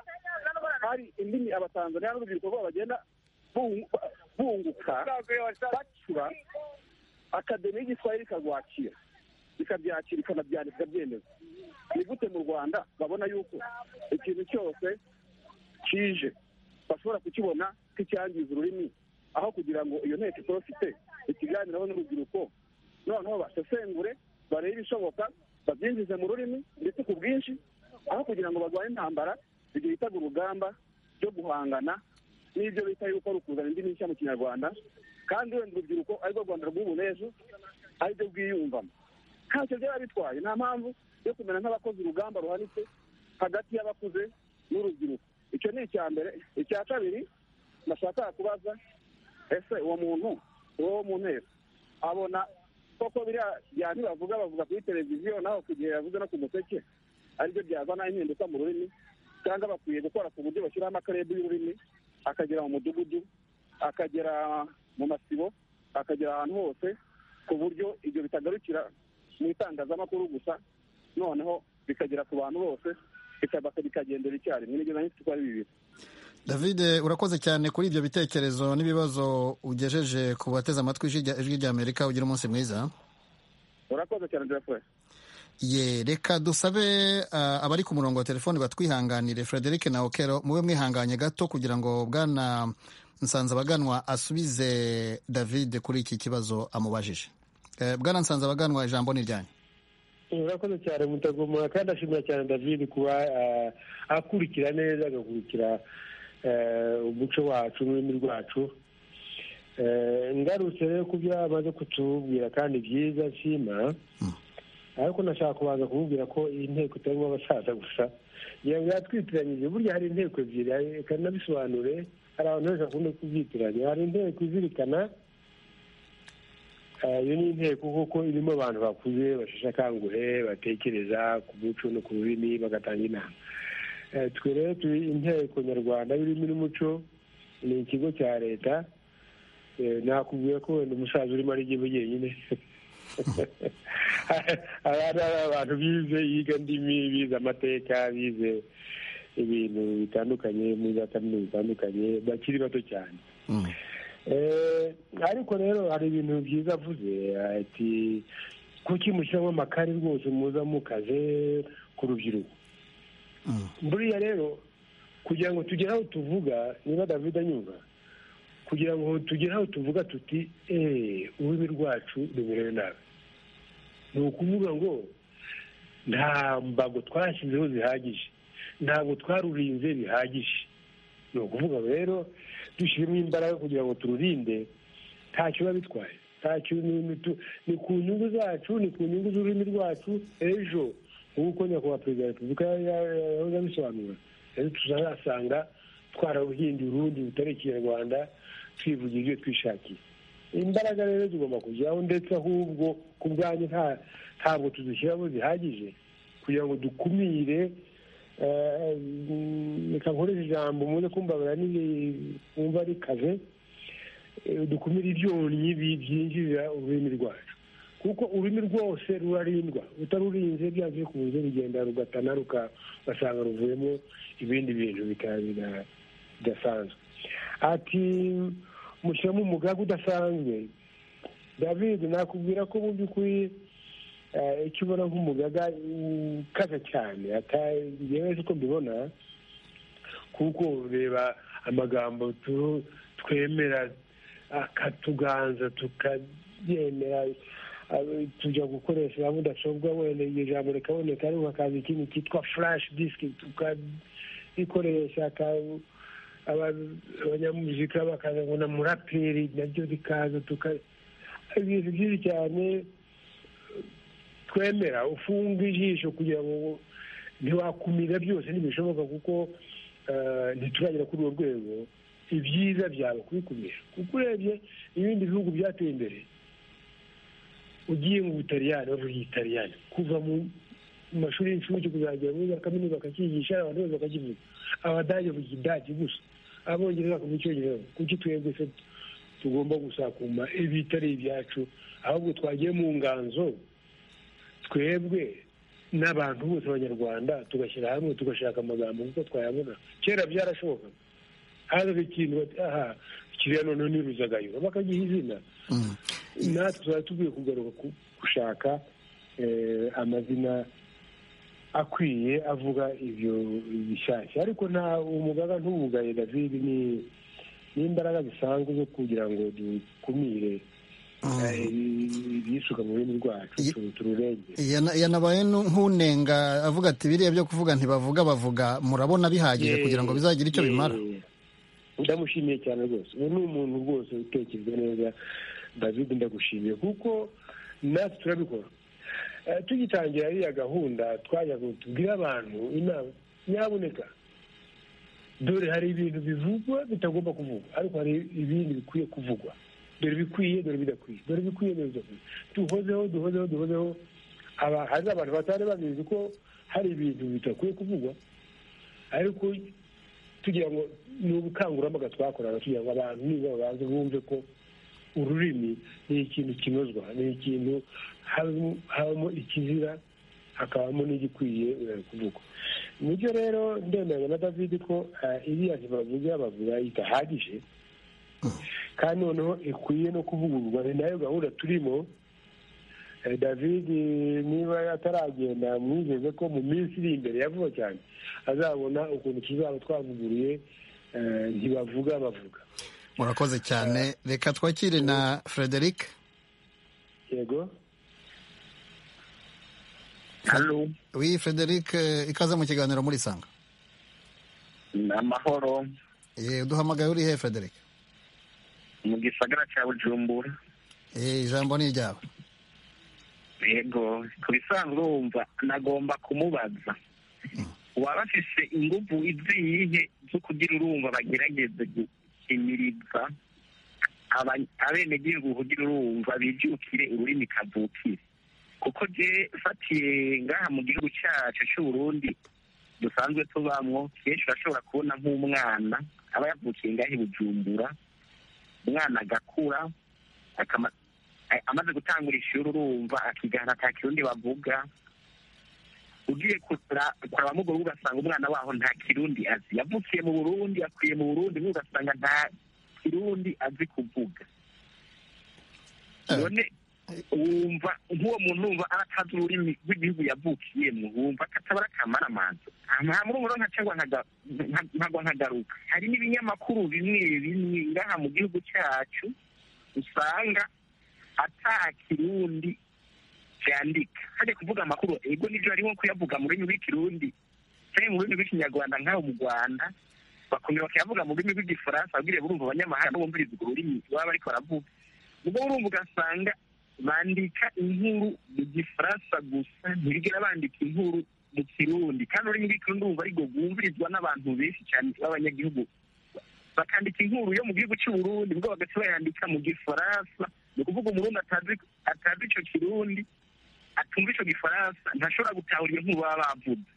hari indimi abatanzaniya n'urubyiruko rwabo bagenda bunguka bacura akademi y'igiswahire ikarwakira ikabyakira ikanabyandika ikabyemeza ni gute mu rwanda babona yuko ikintu cyose kije bashobora kukibona nk'icyangiza ururimi aho kugira ngo iyo nteko itorofite ikiganiraho n'urubyiruko noneho basesengure barebe ibishoboka babyinjize mu rurimi ndetse ku bwinshi aho kugira ngo barwanye intambara ibyo bitaga urugamba ryo guhangana n'ibyo bita yuko ari ukuzana indi mishya mu kinyarwanda kandi wenda urubyiruko arirwo rwanda rw'ubu n'ejo ariryo rwiyumvamo ntacyo byaba bitwaye nta mpamvu yo kumera nk'abakoze urugamba ruhanitse hagati y'abakuze n'urubyiruko icyo ni icya mbere icya kabiri nashaka kubaza ese uwo muntu uwo mu nteko abona koko biriya byandi bavuga bavuga kuri televiziyo naho ku gihe yavuze no ku museke aribyo byazana impinduka mu rurimi cyangwa bakwiye gukora ku buryo bashyiraho amakarere y'ururimi akagera mu mudugudu akagera mu masibo akagera ahantu hose ku buryo ibyo bitagarukira mu itangazamakuru gusa noneho bikagera ku bantu bose bikagendera icyarimwe nibyo nahise ko ari bibiri david urakoze cyane kuri ibyo bitekerezo n'ibibazo ugejeje ku bateze amatwi ijwi ry'amerika ugira umunsi mwiza urakoze cyane jeffrey ye reka dusabe abari ku murongo wa telefoni batwihanganire frederic na okero mube mwihanganye gato kugira ngo bwana nsanzabaganwa asubize david kuri iki kibazo amubajije bwana nsanzabaganwa ijambo ni ryanyu urakoze cyane mutagomora kandi ashimira cyane david kuba akurikira neza agakurikira umuco wacu n'ururimi rwacu ngarutse rero ku byo amaze kutubwira kandi byiza nshima ariko nashaka kubanza kumubwira ko iyi nteko itarimo abasaza gusa ngira ngo yatwitiranyije burya hari inteko ebyiri reka nabisobanure hari abantu benshi bakunda kubyitiranya hari inteko izirikana iyo ni inteko kuko irimo abantu bakuze basheshe akanguhe batekereza ku muco no ku rurimi bagatanga inama twe rero turi inteko nyarwanda y'ururimi n'umuco ni ikigo cya leta nakubwiye ko wenda umusaza urimo ari igihugu wenyine hari abantu bize yiga ndimi bize amateka bize ibintu bitandukanye muri za kaminuza zitandukanye bakiri bato cyane ariko rero hari ibintu byiza avuze ati kuki mushyiramo amakari rwose muza mukaze ku rubyiruko buriya rero kugira ngo tugere aho tuvuga niba david anyumva kugira ngo tugere aho tuvuga tuti eee ururimi rwacu rumerewe nabi ni ukuvuga ngo nta mbago twashyizeho zihagije ntabwo twarurinze bihagije ni ukuvuga rero dushyiremo imbaraga kugira ngo tururinde ntacyo biba bitwaye ntacyo ni ku nyungu zacu ni ku nyungu z'ururimi rwacu ejo nk'uko nyakubahwa perezida wa repubulika yahoze abisobanura rero tuzasanga twararuhinduye urundi rutari ikinyarwanda twivugira ibyo twishakiye imbaraga rero zigomba kujyaho ndetse ahubwo ku bwanyu ntabwo tuzishyiramo zihagije kugira ngo dukumire reka nkoreshe ijambo muze kumbabara wumva rikaze dukumire ibyonnyi byinjiza ururimi rwacu kuko ururimi rwose rurarindwa utarurinze byavuye ku buryo rugenda rugatana rugasanga ruvuyemo ibindi bintu bidasanzwe ati mushyiramo umugaga udasanzwe david nakubwira ko mu by'ukuri icyo ubona nk'umugaga ukaze cyane yewe uko mbibona kuko reba amagambo twemera akatuganza tukayemera tujya gukoresha za mudasobwa wenda iryo jambo rikaboneka ariko hakaza ikintu cyitwa furashi disiki tukarikoresha abanyamuzika bakaza ngo na muraperi naryo rikaza ibintu byinshi cyane twemera ufunga ijisho kugira ngo ntiwakumira byose ntibishoboka kuko ntituragera kuri urwo rwego ibyiza byawe kubikumira kuko urebye ibindi bihugu byateye imbere ugiye mu butaliyani bavuga igitaliyani kuva mu mashuri y'incuke kuzagera muri za kaminuza bakacyigisha abantu bose bakakivuga abadage bavuga idage gusa abongereza bakavuga icyongereza kuki twebwe se tugomba gusakuma ibitari ibyacu ahubwo twagiye mu nganzo twebwe n'abantu bose abanyarwanda tugashyira hamwe tugashaka amagambo kuko twayabona kera byarashoboka hazaga ikintu bati aha kiriya noneho ni ruzagayura bakagiha izina natwe tuba tugiye kugaruka gushaka amazina akwiye avuga ibyo bishyashya ariko nta umugaga ntuwugaye david ni n'imbaraga zisanzwe zo kugira ngo dukumire ibisuka mu rurimi rwacu tururengere yanabaye nk'unenga avuga ati biriya byo kuvuga ntibavuga bavuga murabona bihagije kugira ngo bizagire icyo bimara ndamushimiye cyane rwose ubu ni umuntu rwose utekereza neza david ndagushimiye kuko natwe turabikora tugitangira iriya gahunda twajya tubwire abantu inama nyaboneka dore hari ibintu bivugwa bitagomba kuvugwa ariko hari ibindi bikwiye kuvugwa dore bikwiye dore bidakwiye dore bikwiye dore bidakwiye duhozeho duhozeho duhozeho hari abantu batari babizi ko hari ibintu bidakwiye kuvugwa ariko tugira ngo ni ubukangurambaga twakorana kugira ngo abantu niba babanze bumve ko ururimi ni ikintu kinozwa ni ikintu habamo ikizira hakabamo n'igikwiye kuvugwa nibyo rero ndemeranya na david ko iriya ntibavuga bavuga idahagije kandi noneho ikwiye no kuvugururwa ni nayo gahunda turimo david niba ataragenda mwizeze ko mu minsi iri imbere ya vuba cyane azabona ukuntu tuzaba twavuguruye ntibavuga bavuga murakoze cyane reka twakire na frederic yego hano wi frederic ikaze mu kiganiro muri sanga ni amahoro ye uduhamagaye uri he frederic mu gisagara cya bujumbura ijambo ni iryawe yego ku bisanzwe wumva nagomba kumubaza waba afise ingufu iziyihe zo kugira urumva bagerageze guhimiriza abenegihugu kugira urumva bibyukire ururimi kavukire kuko fatiye ngaha mu gihugu cyacu cy'uburundi dusanzwe tubamwo kenshi urashobora kubona nk'umwana aba yavukiye ngaha i bujumbura umwana agakura amaze gutangura ishuri urumva akigana nta kirundi bavuga ugiye kureba mu rugo ugasanga umwana waho nta kirundi azi yavukiye mu burundi akwiye mu burundi ugasanga nta kirundi azi kuvuga none wumva nk'uwo muntu wumva aratazi ururimi rw'igihugu yavukiyemo wumva atabara akamara amazi nta murumuro ntabwo nkagaruka hari n'ibinyamakuru bimwe bimwe ngaha mu gihugu cyacu usanga atakirundi byandika hajya kuvuga amakuru ego nibyo harimo kuyavuga mu rurimi rw'ikirundi cyangwa mu rurimi rw'ikinyarwanda nk'aho mu rwanda bakongera bakayavuga mu rurimi rw'igifaransa babwire burumva abanyamahanga bumviriza urwo rurimi baba bariko baravuga ubwo urumva ugasanga bandika inkuru mu gifaransa gusa ntibigera bandika inkuru mu kirundi kandi ururimi rw'ikirundi wumva ariko rwumvirizwa n'abantu benshi cyane b'abanyagihugu bakandika inkuru yo mu gihugu cy'uburundi ubwo bagaca bayandika mu gifaransa ni ukuvuga umurundi atazi icyo kirundi atumva icyo gifaransa ntashobora gutahura iyo nkuru baba bavuze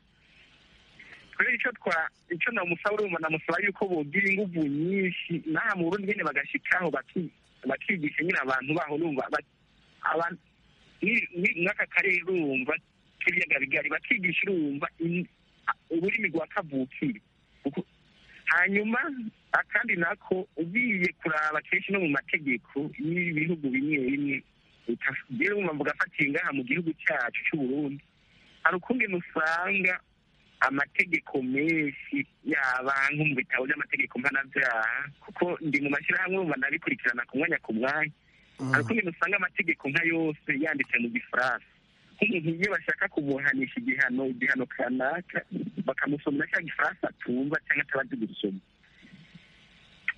rero icyo twa icyo namusaba urumva namusaba yuko bogira ingufu nyinshi nta mu burundi nyine bagashyikaho bakigisha nyine abantu baho urumva nk'aka karere urumva k'ibiyaga bigari bakigisha urumva ururimi rwa kavukire hanyuma akandi nako ugiye kuraba kenshi no mu mategeko y'ibihugu bimwe bimwe utagira umwumva ugafata ngaha mu gihugu cyacu cy'u Burundi hari ukundi usanga amategeko menshi yaba nko mu bitabo by'amategeko mpanabyaha kuko ndi mu mashyirahamwe urumva nabikurikirana ku mwanya ku mwanya hari ukundi usanga amategeko nka yose yanditse mu gifaransa nk'umuntu iyo bashaka kumuhanisha igihano igihano kanaka bakamusomera cya gifaransa atumva cyangwa atabazi gusoma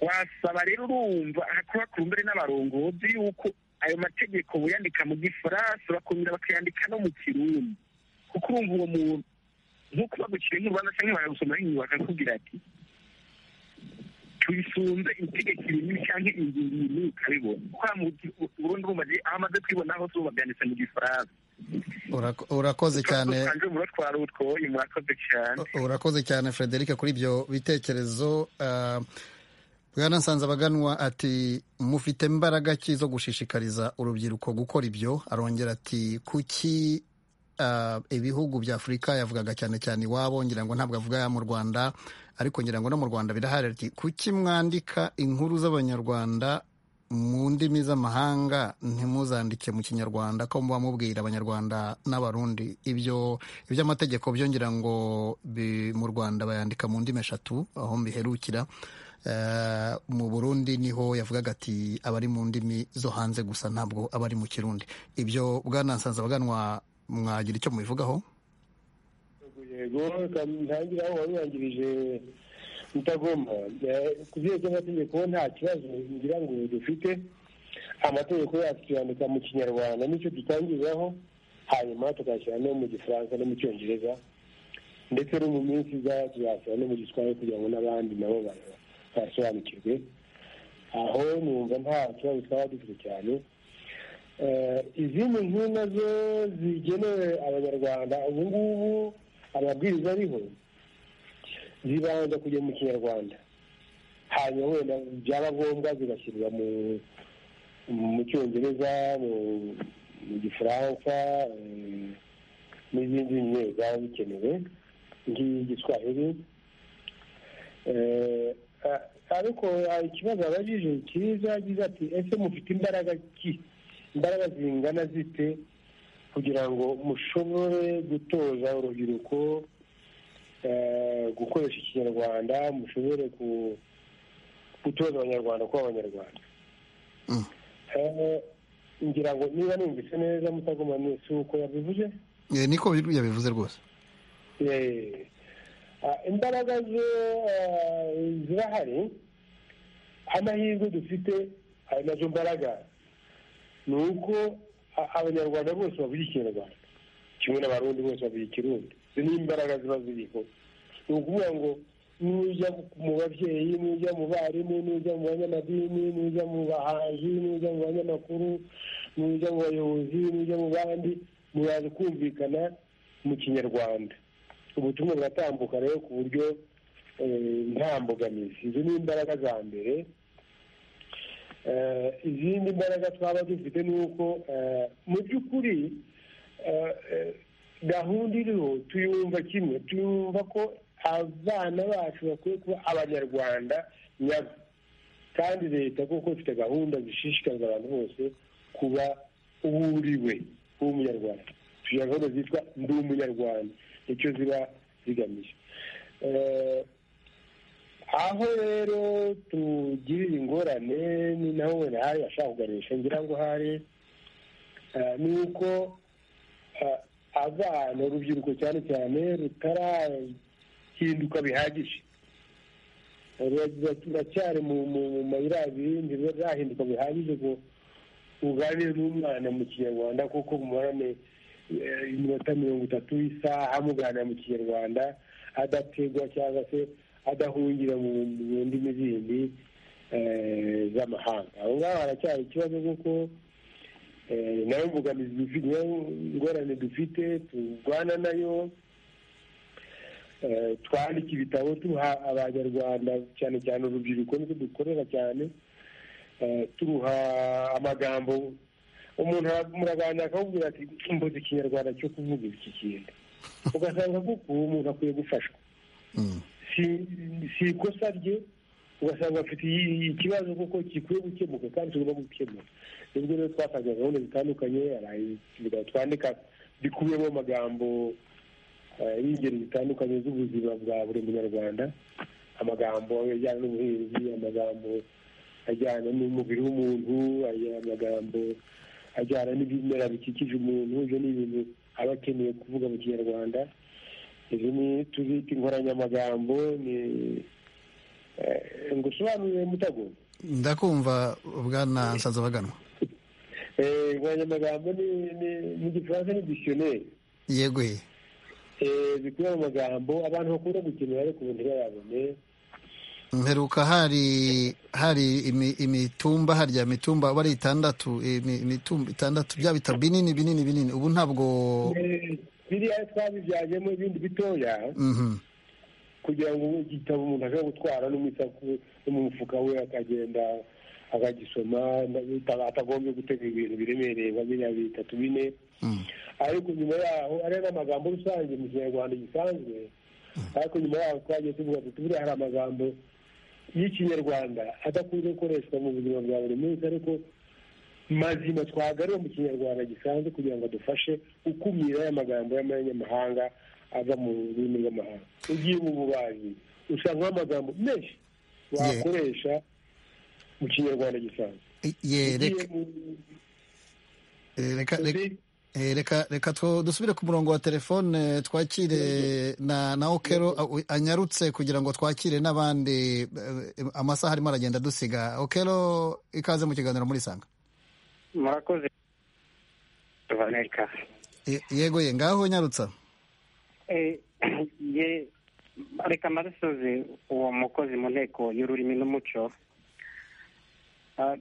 wasaba rero urumva kuba ku mbere n'abarongozi yuko ayo mategeko buyandika mu gifaransa bakongera bakayandika no mu kirundi kuko urumva uwo muntu nk'uko bagukira inkuru cyangwa baragusomera inyuma bakakubwira ati tuyisunze itegeko rimwe cyangwa ingingo imwe ukabibona kwa burundu bumaze aho amaze kwibona hose uba byanditse mu gifaransa urakoze cyane urakoze cyane frederic kuri ibyo bitekerezo bwana nsanzabaganwa ati mufite imbaraga ki zo gushishikariza urubyiruko gukora ibyo arongera ati kuki ibihugu bya afurika yavugaga cyane cyane iwabo ngira ngo ntabwo avuga mu rwanda ariko ngira ngo no mu rwanda birahari ati kuki mwandika inkuru z'abanyarwanda mu ndimi z'amahanga ntimuzandike mu kinyarwanda ko muba mubwira abanyarwanda n'abarundi ibyo iby'amategeko byo ngira ngo mu rwanda bayandika mu ndimi eshatu aho mbiherukira mu burundi niho yavugaga ati abari mu ndimi zo hanze gusa ntabwo abari mu kirundi ibyo bwanansanze abaganwa mwagira icyo mubivugaho yego ntangira aho wabirangirije mutagomba ku byerekezo by'amategeko nta kibazo ngira ngo dufite amategeko yacu tuyandika mu kinyarwanda nicyo dutangiriraho hanyuma tukashyira no mu gifaransa no mu cyongereza ndetse no mu minsi iza tuzashyira no mu giswahili kugira ngo n'abandi nabo baza twasobanukirwe aho numva nta kibazo twaba dufite cyane izindi nkuru nazo zigenewe abanyarwanda ubu ngubu amabwiriza ariho zibanza kujya mu kinyarwanda hanyuma wenda byaba ngombwa zigashyirwa mu cyongereza mu gifaransa n'izindi nyine zaba zikenewe nk'igiswahili ariko hari ikibazo abajije cyiza yagize ati ese mufite imbaraga ki imbaraga zingana zite kugira ngo mushobore gutoza urubyiruko gukoresha ikinyarwanda mushobore gutoza abanyarwanda kuba abanyarwanda ngira ngo niba numvise neza mutagoma mwese uko yabivuze niko yabivuze rwose imbaraga zo zirahari amahirwe dufite ayo nazo mbaraga ni uko abanyarwanda bose bavuga ikinyarwanda kimwe n'abarundi bose bavuga ikirundi izo ni imbaraga ziba ziriho ni ukuvuga ngo nujya mu babyeyi nujya mu barimu nujya mu banyamadini nujya mu bahanzi nujya mu banyamakuru nujya mu bayobozi nujya mu bandi muraza kumvikana mu kinyarwanda ubutumwa buratambuka rero ku buryo nta mbogamizi izo ni imbaraga za mbere izindi mbaraga twaba dufite ni uko mu by'ukuri gahunda iriho tuyumva kimwe tuyumva ko abana bacu bakwiye kuba abanyarwanda nyabo kandi leta kuko ifite gahunda zishishikariza abantu bose kuba uwuriwe w'umunyarwanda tugira gahunda zitwa ndi umunyarwanda icyo ziba zigamije aho rero tugirira ingorane ni naho wenda hari ashaka kuganisha ngira ngo hari ni uko abana urubyiruko cyane cyane rutarahinduka bihagije turacyari mu mayira abiri ntibirahinduka bihagije ngo uganire n'umwana mu kinyarwanda kuko mubarane iminota mirongo itatu y'isaha muganira mu kinyarwanda adategwa cyangwa se adahungira mu ndimi zindi z'amahanga aho ngaho haracyari ikibazo kuko nayo mbogamizi dufite niyo ngorane dufite turwana nayo twandika ibitabo tuha abanyarwanda cyane cyane urubyiruko nibyo dukorera cyane turuha amagambo umuntu muraganira akakubwira ati mbuze ikinyarwanda cyo kuvuga iki kintu ugasanga kuko uwo muntu akwiye gufashwa si ikosa rye ugasanga afite ikibazo kuko gikwiye gukemuka kandi tugomba gukemuka nibwo rero twatanze gahunda zitandukanye twandika bikubiyemo amagambo y'ingeri zitandukanye z'ubuzima bwa buri munyarwanda amagambo ajyana n'ubuhinzi amagambo ajyana n'umubiri w'umuntu amagambo ajyana n'ibimera bikikije umuntu ibyo ni ibintu aba akeneye kuvuga mu kinyarwanda izi ni tuzita inkoranyamagambo ni ngo usobanurire mutago ndakumva bwana nsanzabaganwa inkoranyamagambo ni igifaransa ni disiyoneri yego he zikubiye mu magambo abantu bakunda gukenera ariko ubu ntibayabone mperuka hari hari imitumba harya mitumba uba ari itandatu imitumba itandatu bya bitabo binini binini binini ubu ntabwo biriya twabibyajemo ibindi bitoya kugira ngo igitabo umuntu ashobora gutwara no mu mufuka we akagenda akagisoma atagombye gutega ibintu biremereye nka biriya bitatu bine ariko nyuma yaho ari n'amagambo rusange mu kinyarwanda gisanzwe ariko nyuma yaho twagiye tuvuga ati buriya hari amagambo y'ikinyarwanda adakunze gukoreshwa mu buzima bwa buri munsi ariko mazima twagaruye mu kinyarwanda gisanzwe kugira ngo adufashe gukumira aya magambo y'amanyamahanga ava mu rurimi rw'amahanga ugiye mu bubaji usanga amagambo menshi wakoresha mu kinyarwanda gisanzwe reka reka dusubire ku murongo wa telefone twakire na na okero anyarutse kugira ngo twakire n'abandi amasaha arimo aragenda dusiga okero ikaze mu kiganiro muri sanga murakoze yego ye ngaho nyarutsa reka mbadusoze uwo mukozi mu nteko y'ururimi n'umuco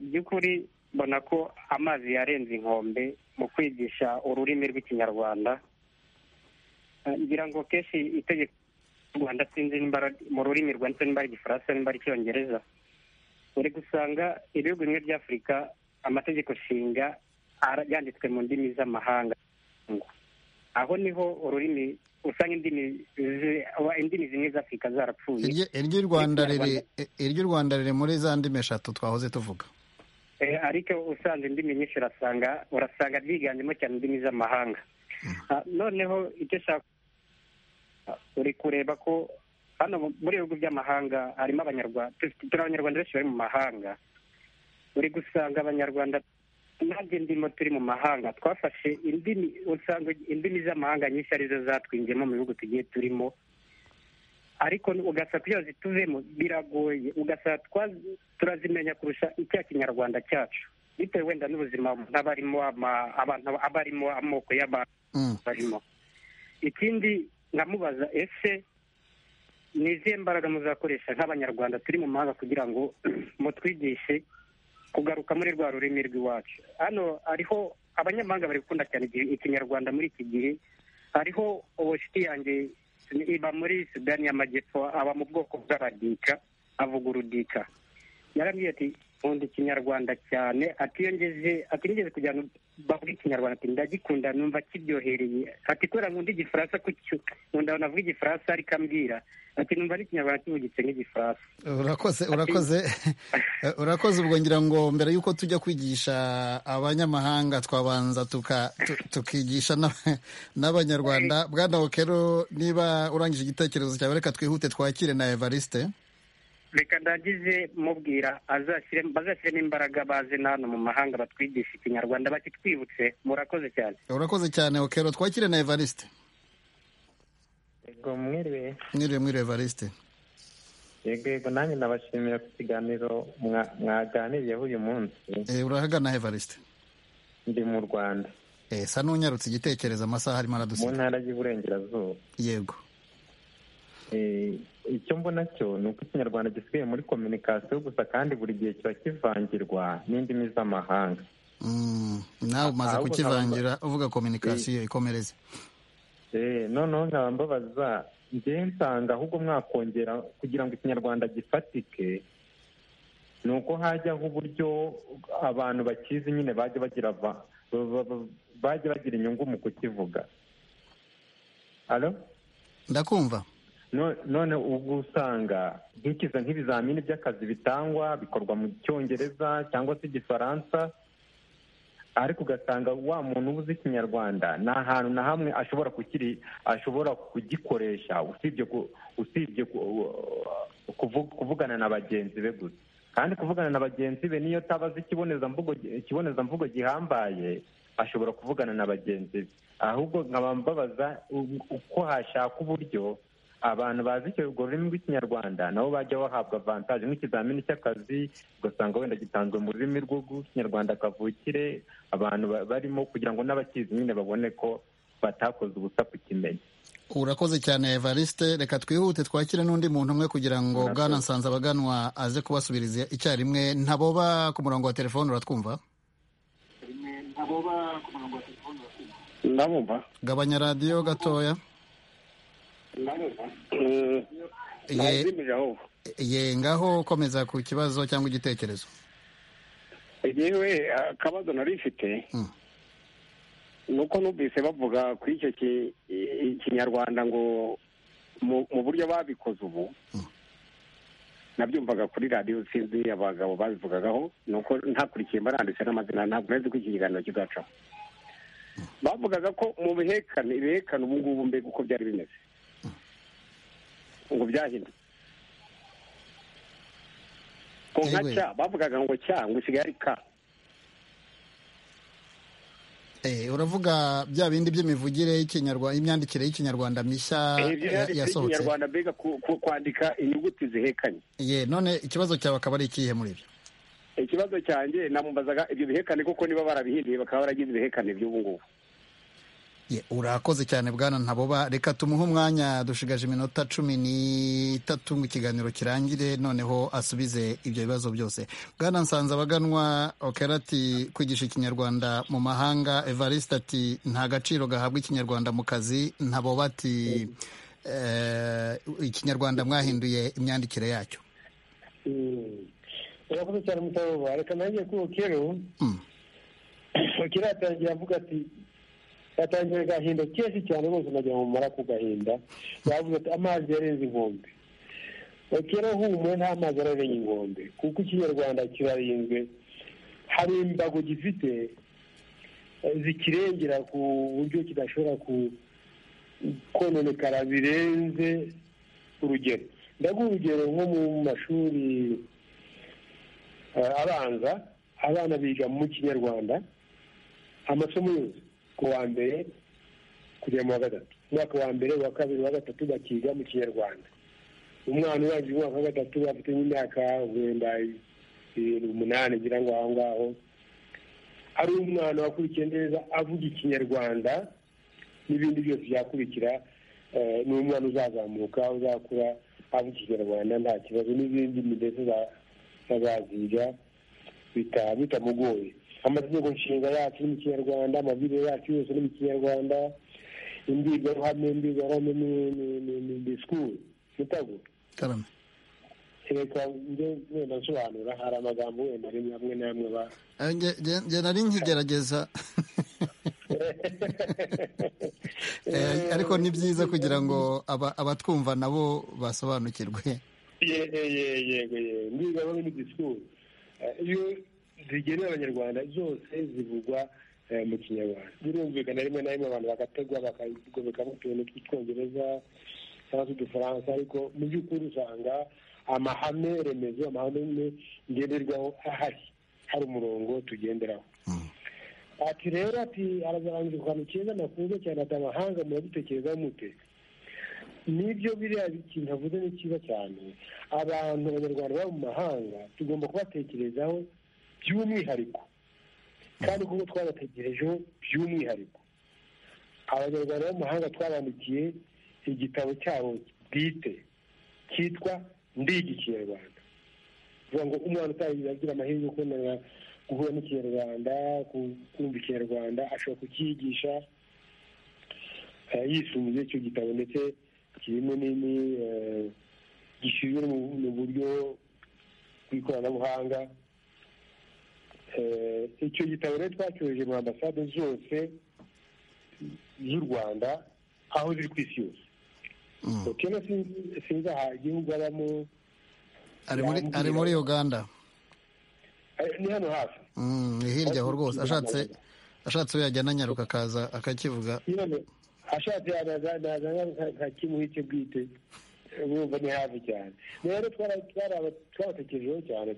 by'ukuri mbona ko amazi yarenze inkombe mu kwigisha ururimi rw'ikinyarwanda ngira ngo kenshi itegeko ry'u rwanda sinzi mu rurimi rwanditse nimba ari igifaransa nimba ari icyongereza uri gusanga ibihugu bimwe bya afurika amategeko shinga yanditswe mu ndimi z'amahanga aho niho ururimi usanga indimi zimwe za afurika zarapfuye iry'u rwanda riri muri za ndimi eshatu twahoze tuvuga ariko usanze indimi nyinshi urasanga urasanga ryiganjemo cyane indimi z'amahanga noneho icyo ushaka uri kureba ko hano muri ibihugu by'amahanga harimo abanyarwanda turi abanyarwanda benshi bari mu mahanga uri gusanga abanyarwanda nanjye ndimo turi mu mahanga twafashe indimi usanga indimi z'amahanga nyinshi arizo zatwinjemo mu bihugu tugiye turimo ariko ugasanga kugira ngo zituvemo biragoye ugasanga turazimenya kurusha icya kinyarwanda cyacu bitewe wenda n'ubuzima umuntu aba arimo abantu aba arimo amoko y'abantu barimo ikindi nkamubaza ese ni izihe mbaraga muzakoresha nk'abanyarwanda turi mu mahanga kugira ngo mutwigishe kugaruka muri rwa rurimi rw'iwacu hano hariho abanyamahanga bari gukunda cyane ikinyarwanda muri iki gihe hariho ubucuti yanjye iba muri sudani y'amajyepfo aba mu bwoko bw'abadika avuga urudika yarambwiye ati nkunda ikinyarwanda cyane atiyongeze atigeze kugira ngo bavuge ikinyarwanda ati ndagikunda numva kiryohereye ati kubera nkunda igifaransa kucyo nkunda navuga igifaransa ariko ambwira ati numva n'ikinyarwanda kivugitse nk'igifaransa urakoze urakoze urakoze ubwo ngira ngo mbere y'uko tujya kwigisha abanyamahanga twabanza tukigisha n'abanyarwanda bwana okero niba urangije igitekerezo cyawe reka twihute twakire na evariste reka ndagize mubwira bazashyiremo imbaraga baze hano mu mahanga batwigisha ikinyarwanda bakitwibutse murakoze cyane urakoze cyane okero twakire na evariste yego mwiriwe mwiriwe mwiriwe evariste yego yego nanjye nabashimiye ku kiganiro mwaganiriyeho uyu munsi urahagana evariste ndi mu rwanda esa n'unyarutse igitekerezo amasaha arimo aradusiga mu ntara y'uburengerazuba yego icyo mbona cyo ni uko ikinyarwanda gisigaye muri kominikasiyo gusa kandi buri gihe kiba kivangirwa n'indimi z'amahanga nawe umaze kukivangira uvuga kominikasiyo ikomereze noneho nkaba mbabaza ngewe nsanga ahubwo mwakongera kugira ngo ikinyarwanda gifatike ni uko hajyaho uburyo abantu bakizi nyine bajya bagira bajya bagira inyungu mu kukivuga ndakumva none ubwo usanga nkikiza nk'ibizamini by'akazi bitangwa bikorwa mu cyongereza cyangwa se igifaransa ariko ugasanga wa muntu uba uzi ikinyarwanda nta hantu na hamwe ashobora kukiri ashobora kugikoresha usibye usibye kuvugana na bagenzi be gusa kandi kuvugana na bagenzi be niyo tabazi ikibonezamvugo ikibonezamvugo gihambaye ashobora kuvugana na bagenzi be ahubwo nkaba mbabaza uko hashaka uburyo abantu bazi urwo rurimi rw'ikinyarwanda nabo bajya bahabwa avantaje nk'ikizamini cy'akazi ugasanga wenda gitanzwe mu rurimi rw'ikinyarwanda kavukire abantu barimo kugira ngo n'abakizi nyine babone ko batakoze ubusa kukimenya urakoze cyane evariste reka twihute twakire n'undi muntu umwe kugira ngo bwana nsanze abaganwa aze kubasubiriza icyarimwe ntaboba ku murongo wa telefone uratwumva ndabumva gabanya radiyo gatoya ye ngaho ukomeza ku kibazo cyangwa igitekerezo yewe akabazo nari ifite ni uko numvise bavuga kuri icyo kinyarwanda ngo mu buryo babikoze ubu nabyumvaga kuri radiyo sinzi abagabo babivugagaho ni uko ntakurikiye mbaranditse n'amazina ntabwo nari nzi ko iki kiganiro kigaca bavugaga ko mu bihekane ibihekane ubu ngubu mbega uko byari bimeze ngo byahindutse ku nka cya bavugaga ngo cya ngo usigaye ari ka uravuga bya bindi by'imivugire y'ikinyarwanda imyandikire y'ikinyarwanda mishya yasohotse ikinyarwanda mbega kwandika inyuguti zihekanye ye none ikibazo cyawe akaba ari ikihe muri ibyo ikibazo cyanjye namubazaga ibyo bihekane kuko niba barabihinduye bakaba baragize ibihekane by'ubu ngubu urakoze cyane bwana ntaboba reka tumuhe umwanya dushigaje iminota cumi n'itatu ngo ikiganiro kirangire noneho asubize ibyo bibazo byose bwana nsanze abaganwa okerati kwigisha ikinyarwanda mu mahanga evariste ati nta gaciro gahabwa ikinyarwanda mu kazi ntaboba ati ikinyarwanda mwahinduye imyandikire yacyo urakoze cyane mutaboba reka nanjye kuri okero okero yatangiye avuga ati yatangiye agahinda kenshi cyane rwose najya mu mara ku gahinda yavuze ati amazi yarenze inkombe bakera humure nta mazi ararenga inkombe kuko ikinyarwanda kirarinzwe hari imbago gifite zikirengera ku buryo kidashobora kononekara birenze urugero ndaguha urugero nko mu mashuri abanza abana biga mu kinyarwanda amasomo yose ku wa mbere kugera mu wa gatatu umwaka wa mbere uwa kabiri uwa gatatu bakiga mu kinyarwanda umwana urangije umwaka wa gatatu afite nk'imyaka wenda irindwi umunani ngira ngo aho ngaho ari umwana wakurikiye neza avuga ikinyarwanda n'ibindi byose byakurikira ni umwana uzazamuka uzakura avuga ikinyarwanda nta kibazo n'izindi ndetse azaziga bitamugoye amategeko nshinga yacu ni mu kinyarwanda amabwiriza yacu yose ni mu kinyarwanda imbwirwaruhame imbwirwaruhame ni disikuru mutago reka njye wenda nsobanura hari amagambo wenda rimwe amwe n'amwe ba njye nari nkigerageza ariko ni byiza kugira ngo abatwumva nabo basobanukirwe yego yego yego imbwirwaruhame ni disikuru zigenewe abanyarwanda zose zivugwa mu kinyarwanda birumvikana rimwe na rimwe abantu bagategwa bakagomekaho utuntu tw'icyongereza cyangwa se udufaransa ariko mu by'ukuri usanga amahame remezo amahame ngenderwaho ahari hari umurongo tugenderaho ati rero ati arazarangiza ku kantu keza nakunze cyane ati amahanga muradutekerezaho mute nibyo biriya ikintu avuze ni cyiza cyane abantu abanyarwanda baba mu mahanga tugomba kubatekerezaho by'umwihariko kandi kuko twabategerejeho by'umwihariko abanyarwanda bo mu mahanga twabandikiye igitabo cyabo bwite cyitwa ndiga ikinyarwanda kuvuga ngo umwana utagira amahirwe yo kubonana guhura n'ikinyarwanda kumva ikinyarwanda ashobora kucyigisha yisumbuye icyo gitabo ndetse kirimo nini gishyizwe mu buryo bw'ikoranabuhanga icyo gitabo rero twacyoheje mu ambasade zose z'u rwanda aho ziri ku isi yose kena sinzi aha igihugu abamo ari muri uganda ni hano hafi ni hirya aho rwose ashatse ashatse we yajyana nyaruka akaza akakivuga ashatse yazana nkakimuha icyo bwite bumva ni hafi cyane rero twarabatekerejeho cyane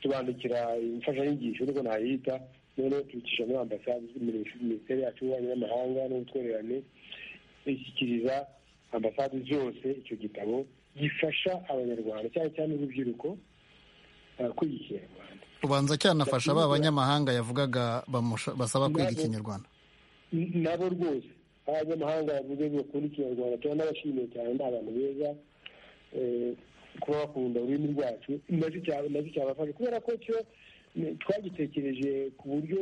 tubandikira imfashanyigisho niko nayita noneho tubicisha muri ambasade minisiteri yacu y'ububanyi n'amahanga n'ubutwererane ishyikiriza ambasade zose icyo gitabo gifasha abanyarwanda cyane cyane urubyiruko kwiga ikinyarwanda ubanza cyanafasha ba banyamahanga yavugaga basaba kwiga ikinyarwanda nabo rwose abanyamahanga bavuze bakunda ikinyarwanda turanabashimiye cyane ni abantu beza kuba bakunda ururimi rwacu nacyo cyabafasha kubera ko cyo twagitekereje ku buryo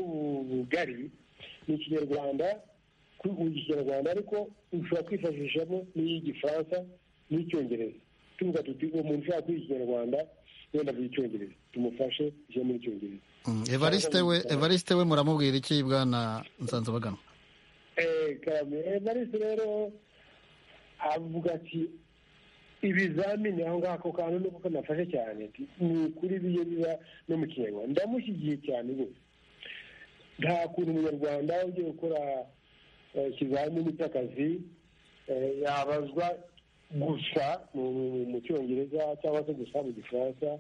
bugari ni ikinyarwanda uzi ikinyarwanda ariko ushobora kwifashishamo n'iy'igifaransa n'icyongereza tuvuga tuti uwo muntu ushaka kwiga ikinyarwanda wenda avuga icyongereza tumufashe ije muri icyongereza evariste we evariste we muramubwira iki bwana nsanzabaganwa evariste rero avuga ati ibizamini aho ngako kantu nuko kanafashe cyane ni ukuri biye biba no mu kinyarwanda ndamushyigiye cyane rwose nta kuntu umunyarwanda ugiye gukora ikizamini cy'akazi yabazwa gusa mu cyongereza cyangwa se gusa mu gifaransa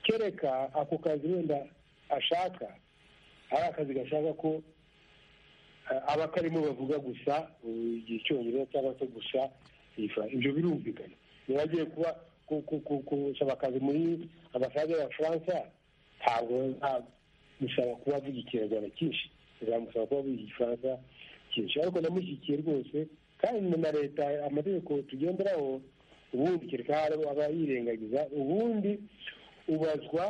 kereka ako kazi wenda ashaka ari akazi gashaka ko abakarimo bavuga gusa icyongereza cyangwa se gusa ibyo birumvikana niba agiye kuba gusaba akazi muri ambasade y'abafaransa ntabwo bazamusaba kuba avuga ikinyarwanda cyinshi bazamusaba kuba avuga igifaransa cyinshi ariko namushyigikiye rwose kandi na leta amategeko tugenderaho ubundi kereka aba yirengagiza ubundi ubazwa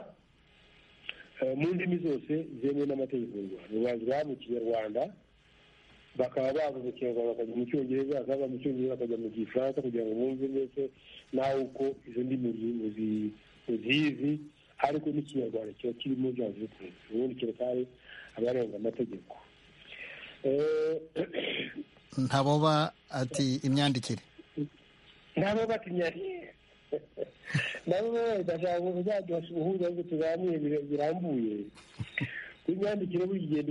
mu ndimi zose zemewe n'amategeko y'u rwanda ubazwa mu kinyarwanda bakaba bava mu kinyarwanda bakajya mu cyongereza bakaba mu cyongereza bakajya mu gifaransa kugira ngo bumve mbese nawe uko izo ndimi muzizi ariko n'ikinyarwanda kiba kirimo byanze bikunze ubundi kereka abarenga amategeko ntaboba ati imyandikire ntaboba ati imyandikire nabo bashaka kuzaduha ubuhuza ngo tuganire birambuye imyandikire buri gihe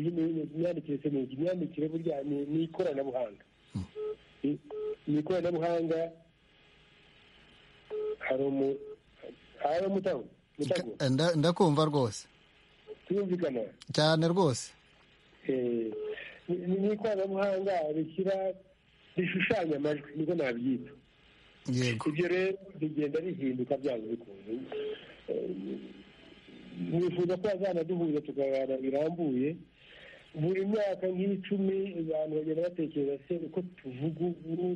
imyandikire se ni imyandikire burya ni ikoranabuhanga ni ikoranabuhanga hari umu hari umutago ndakumva rwose turumvikana cyane rwose ni ikoranabuhanga rishyira rishushanya amajwi niko nabyita ibyo rero rigenda rihinduka byanze bikunze nifuza ko bazanaduhuza tukaganira birambuye buri myaka nk'icumi abantu bagenda batekereza se uko tuvuga ubu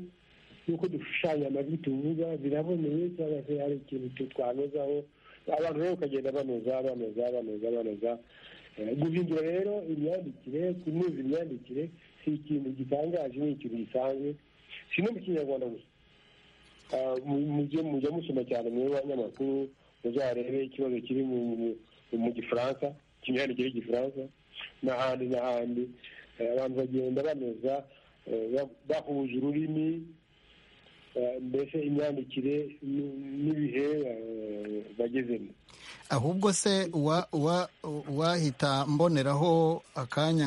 n'uko dushushanya amajwi tuvuga biraboneye cyangwa se hari ikintu twanozaho abantu rero bakagenda banoza banoza banoza banoza guhindura rero imyandikire kunoza imyandikire si ikintu gitangaje ni ikintu gisanzwe si no mu kinyarwanda gusa mujya musoma cyane mu banyamakuru muzarebe ikibazo kiri mu gifaransa kimyandikire y'igifaransa n'ahandi n'ahandi abantu bagenda banoza bahuje ururimi mbese imyandikire n'ibihe bagezemo ahubwo se wahita mboneraho akanya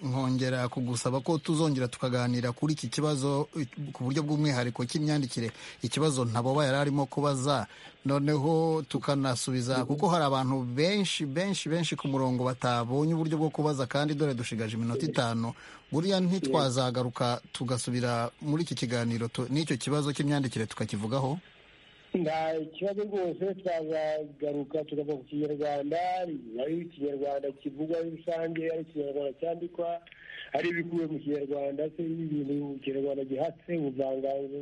nkongera kugusaba ko tuzongera tukaganira kuri iki kibazo ku buryo bw'umwihariko cy'imyandikire ikibazo ntaboba yari arimo kubaza noneho tukanasubiza kuko hari abantu benshi benshi benshi ku murongo batabonye uburyo bwo kubaza kandi dore dushigaje iminota itanu buriya ntitwazagaruka tugasubira muri iki kiganiro n'icyo kibazo cy'imyandikire tukakivugaho nta kibazo rwose twazagaruka tukava ku kinyarwanda ari ikinyarwanda kivugwa rusange ari ikinyarwanda cyandikwa ari ibikuwe mu kinyarwanda se ibintu mu kinyarwanda gihatse ubuvanganzo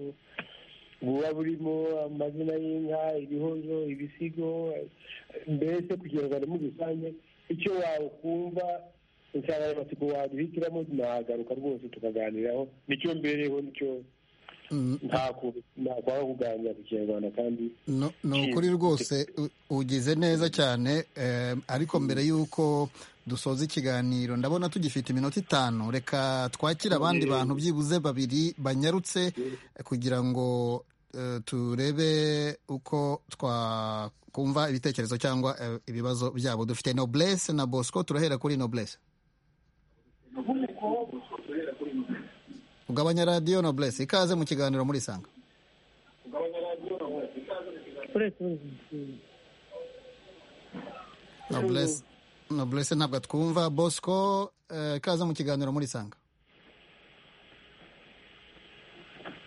buba burimo amazina y'inka ibihozo ibisigo mbese ku kinyarwanda muri rusange icyo wawukumva insanganyamatsiko waduhitiramo nahagaruka rwose tukaganiraho nicyo mbereho nicyo ntakwaba kuganira ku kinyarwanda kandi ni ukuri rwose ugize neza cyane ariko mbere y'uko dusoza ikiganiro ndabona tugifite iminota itanu reka twakire abandi bantu byibuze babiri banyarutse kugira ngo turebe uko twakumva ibitekerezo cyangwa ibibazo byabo dufite noblesse na bosco turahera kuri noblesse ugabanya radiyo noblesse ikaze mu kiganiro muri sanga noblesse ntabwo twumva bosco ikaze mu kiganiro muri sanga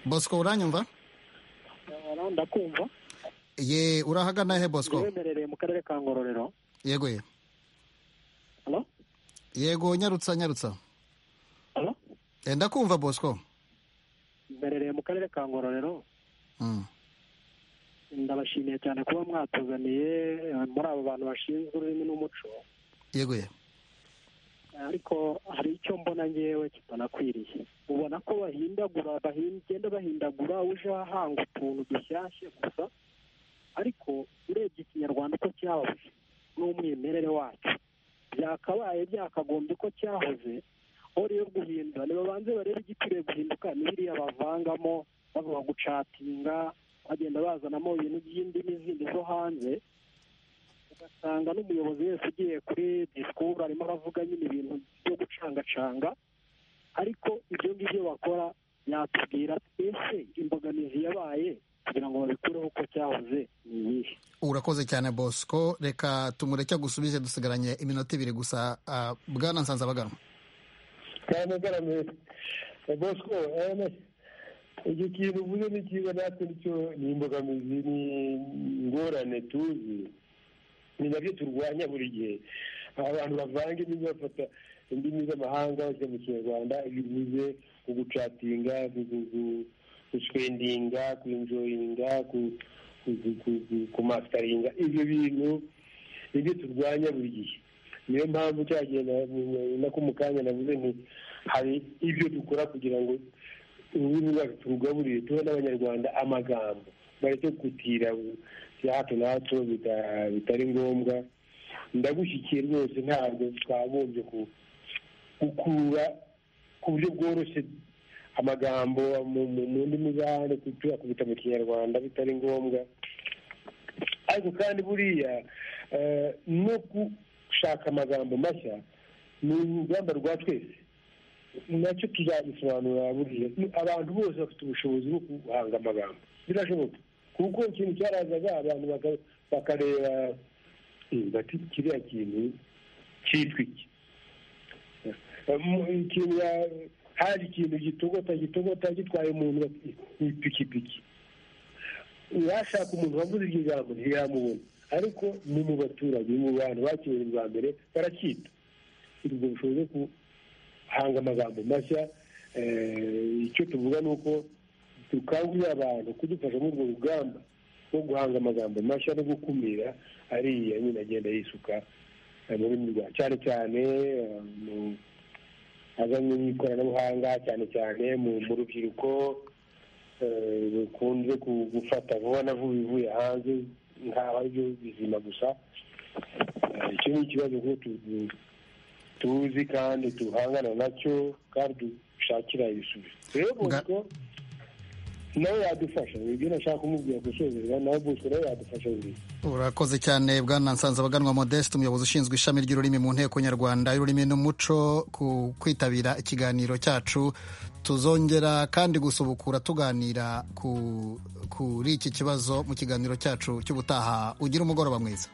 bosco uranyumva ndakumva ye urahagana he bosco wemerereye mu karere ka ngororero yego ye Halo? yego nyarutsa nyarutsa Halo? Eh, ndakumva bosco mberereye mu karere ka ngororero Mm. ndabashimiye cyane kuba mwatuzaniye eh, muri abo bantu bashinzwe ururimi n'umuco yego ye ariko hari icyo mbona ngewe kitanakwiriye ubona ko bahindagura bahin- bagenda bahindagura uje ahanga utuntu dushyashya gusa ariko urebye ikinyarwanda uko cyahoze n'umwimerere wacyo byakabaye byakagombye ko cyahoze aho rero guhindura nibabanze barebe igikwiriye guhinduka n'ibiriya bavangamo bavuga gucatinga bagenda bazanamo ibintu by'indimi zindi zo hanze ugasanga n'umuyobozi wese ugiye kuri disikuru arimo aravuga nyine ibintu byo gucangacanga ariko ibyo ngibyo bakora yatubwira twese imbogamizi yabaye kugira ngo babikureho uko cyahoze ni iyihe urakoze cyane bosco reka tumureke gusubize dusigaranye iminota ibiri gusa ah, bwana nsanzabaganwa cyane garamiye bosco icyo kintu uvuze ni cyiza natwe nicyo ni imbogamizi ni ingorane tuzi ni nabyo turwanya buri gihe abantu bavanga indimi bafata indimi z'amahanga bajya mu kinyarwanda iyo uvuze ugucatinga guswendinga kwinjoyinga kumasitaringa ibyo bintu nibyo turwanya buri gihe niyo mpamvu cyagenda nako mu kanya navuze nti hari ibyo dukora kugira ngo ururimi rwacu turugaburire tuhe n'abanyarwanda amagambo bareke gutira bya hato na hato bita- bitari ngombwa ndagushyigikiye rwose ntabwo twagombye ku- gukura ku buryo bworoshye amagambo mu- mu mu ndimi z'ahandi tuyakubita mu kinyarwanda bitari ngombwa ariko kandi buriya eh, no gushaka amagambo mashya ni urugamba rwa twese nacyo tuzabisobanura buriya abantu bose bafite ubushobozi bwo guhanga amagambo birashoboka kuko ikintu cyarazaga abantu baka- bakareba "Eh, bati kiriya kintu cyitwa iki Mu- ikintu ya- hari ikintu gitogota gitogota gitwaye umuntu bati, "Ni ipikipiki yashaka umuntu wavuze iryo jambo ntiyamubona ariko ni mu baturage mu bantu bakiriwe bwa mbere baracyita ubwo bushobozi bwo hanga amagambo mashya eh, icyo tuvuga ni uko dukangurira abantu kudufasha muri urwo rugamba rwo guhanga amagambo mashya no gukumira ariya nyine agenda yisuka eh, mu rurimi rwa cyane cyane eh, mu- azanye n'ikoranabuhanga cyane cyane mu mu rubyiruko eh, rukunze ku- gufata vuba na vuba ibivuye hanze nkaho ari byo bizima gusa Eh, icyo ni ikibazo kuko tu- tuzi kandi duhangana nacyo kandi dushakira ibisubizo rero bosco nawe yadufasha ibyo nashaka kumubwira gusozerwa nawe bosco nawe yadufasha buri urakoze cyane bwana nsanzabaganwa modeste umuyobozi ushinzwe ishami ry'ururimi mu nteko nyarwanda y'ururimi n'umuco ku kwitabira ikiganiro cyacu tuzongera kandi gusubukura tuganira ku- kuri iki kibazo mu kiganiro cyacu cy'ubutaha ugira umugoroba mwiza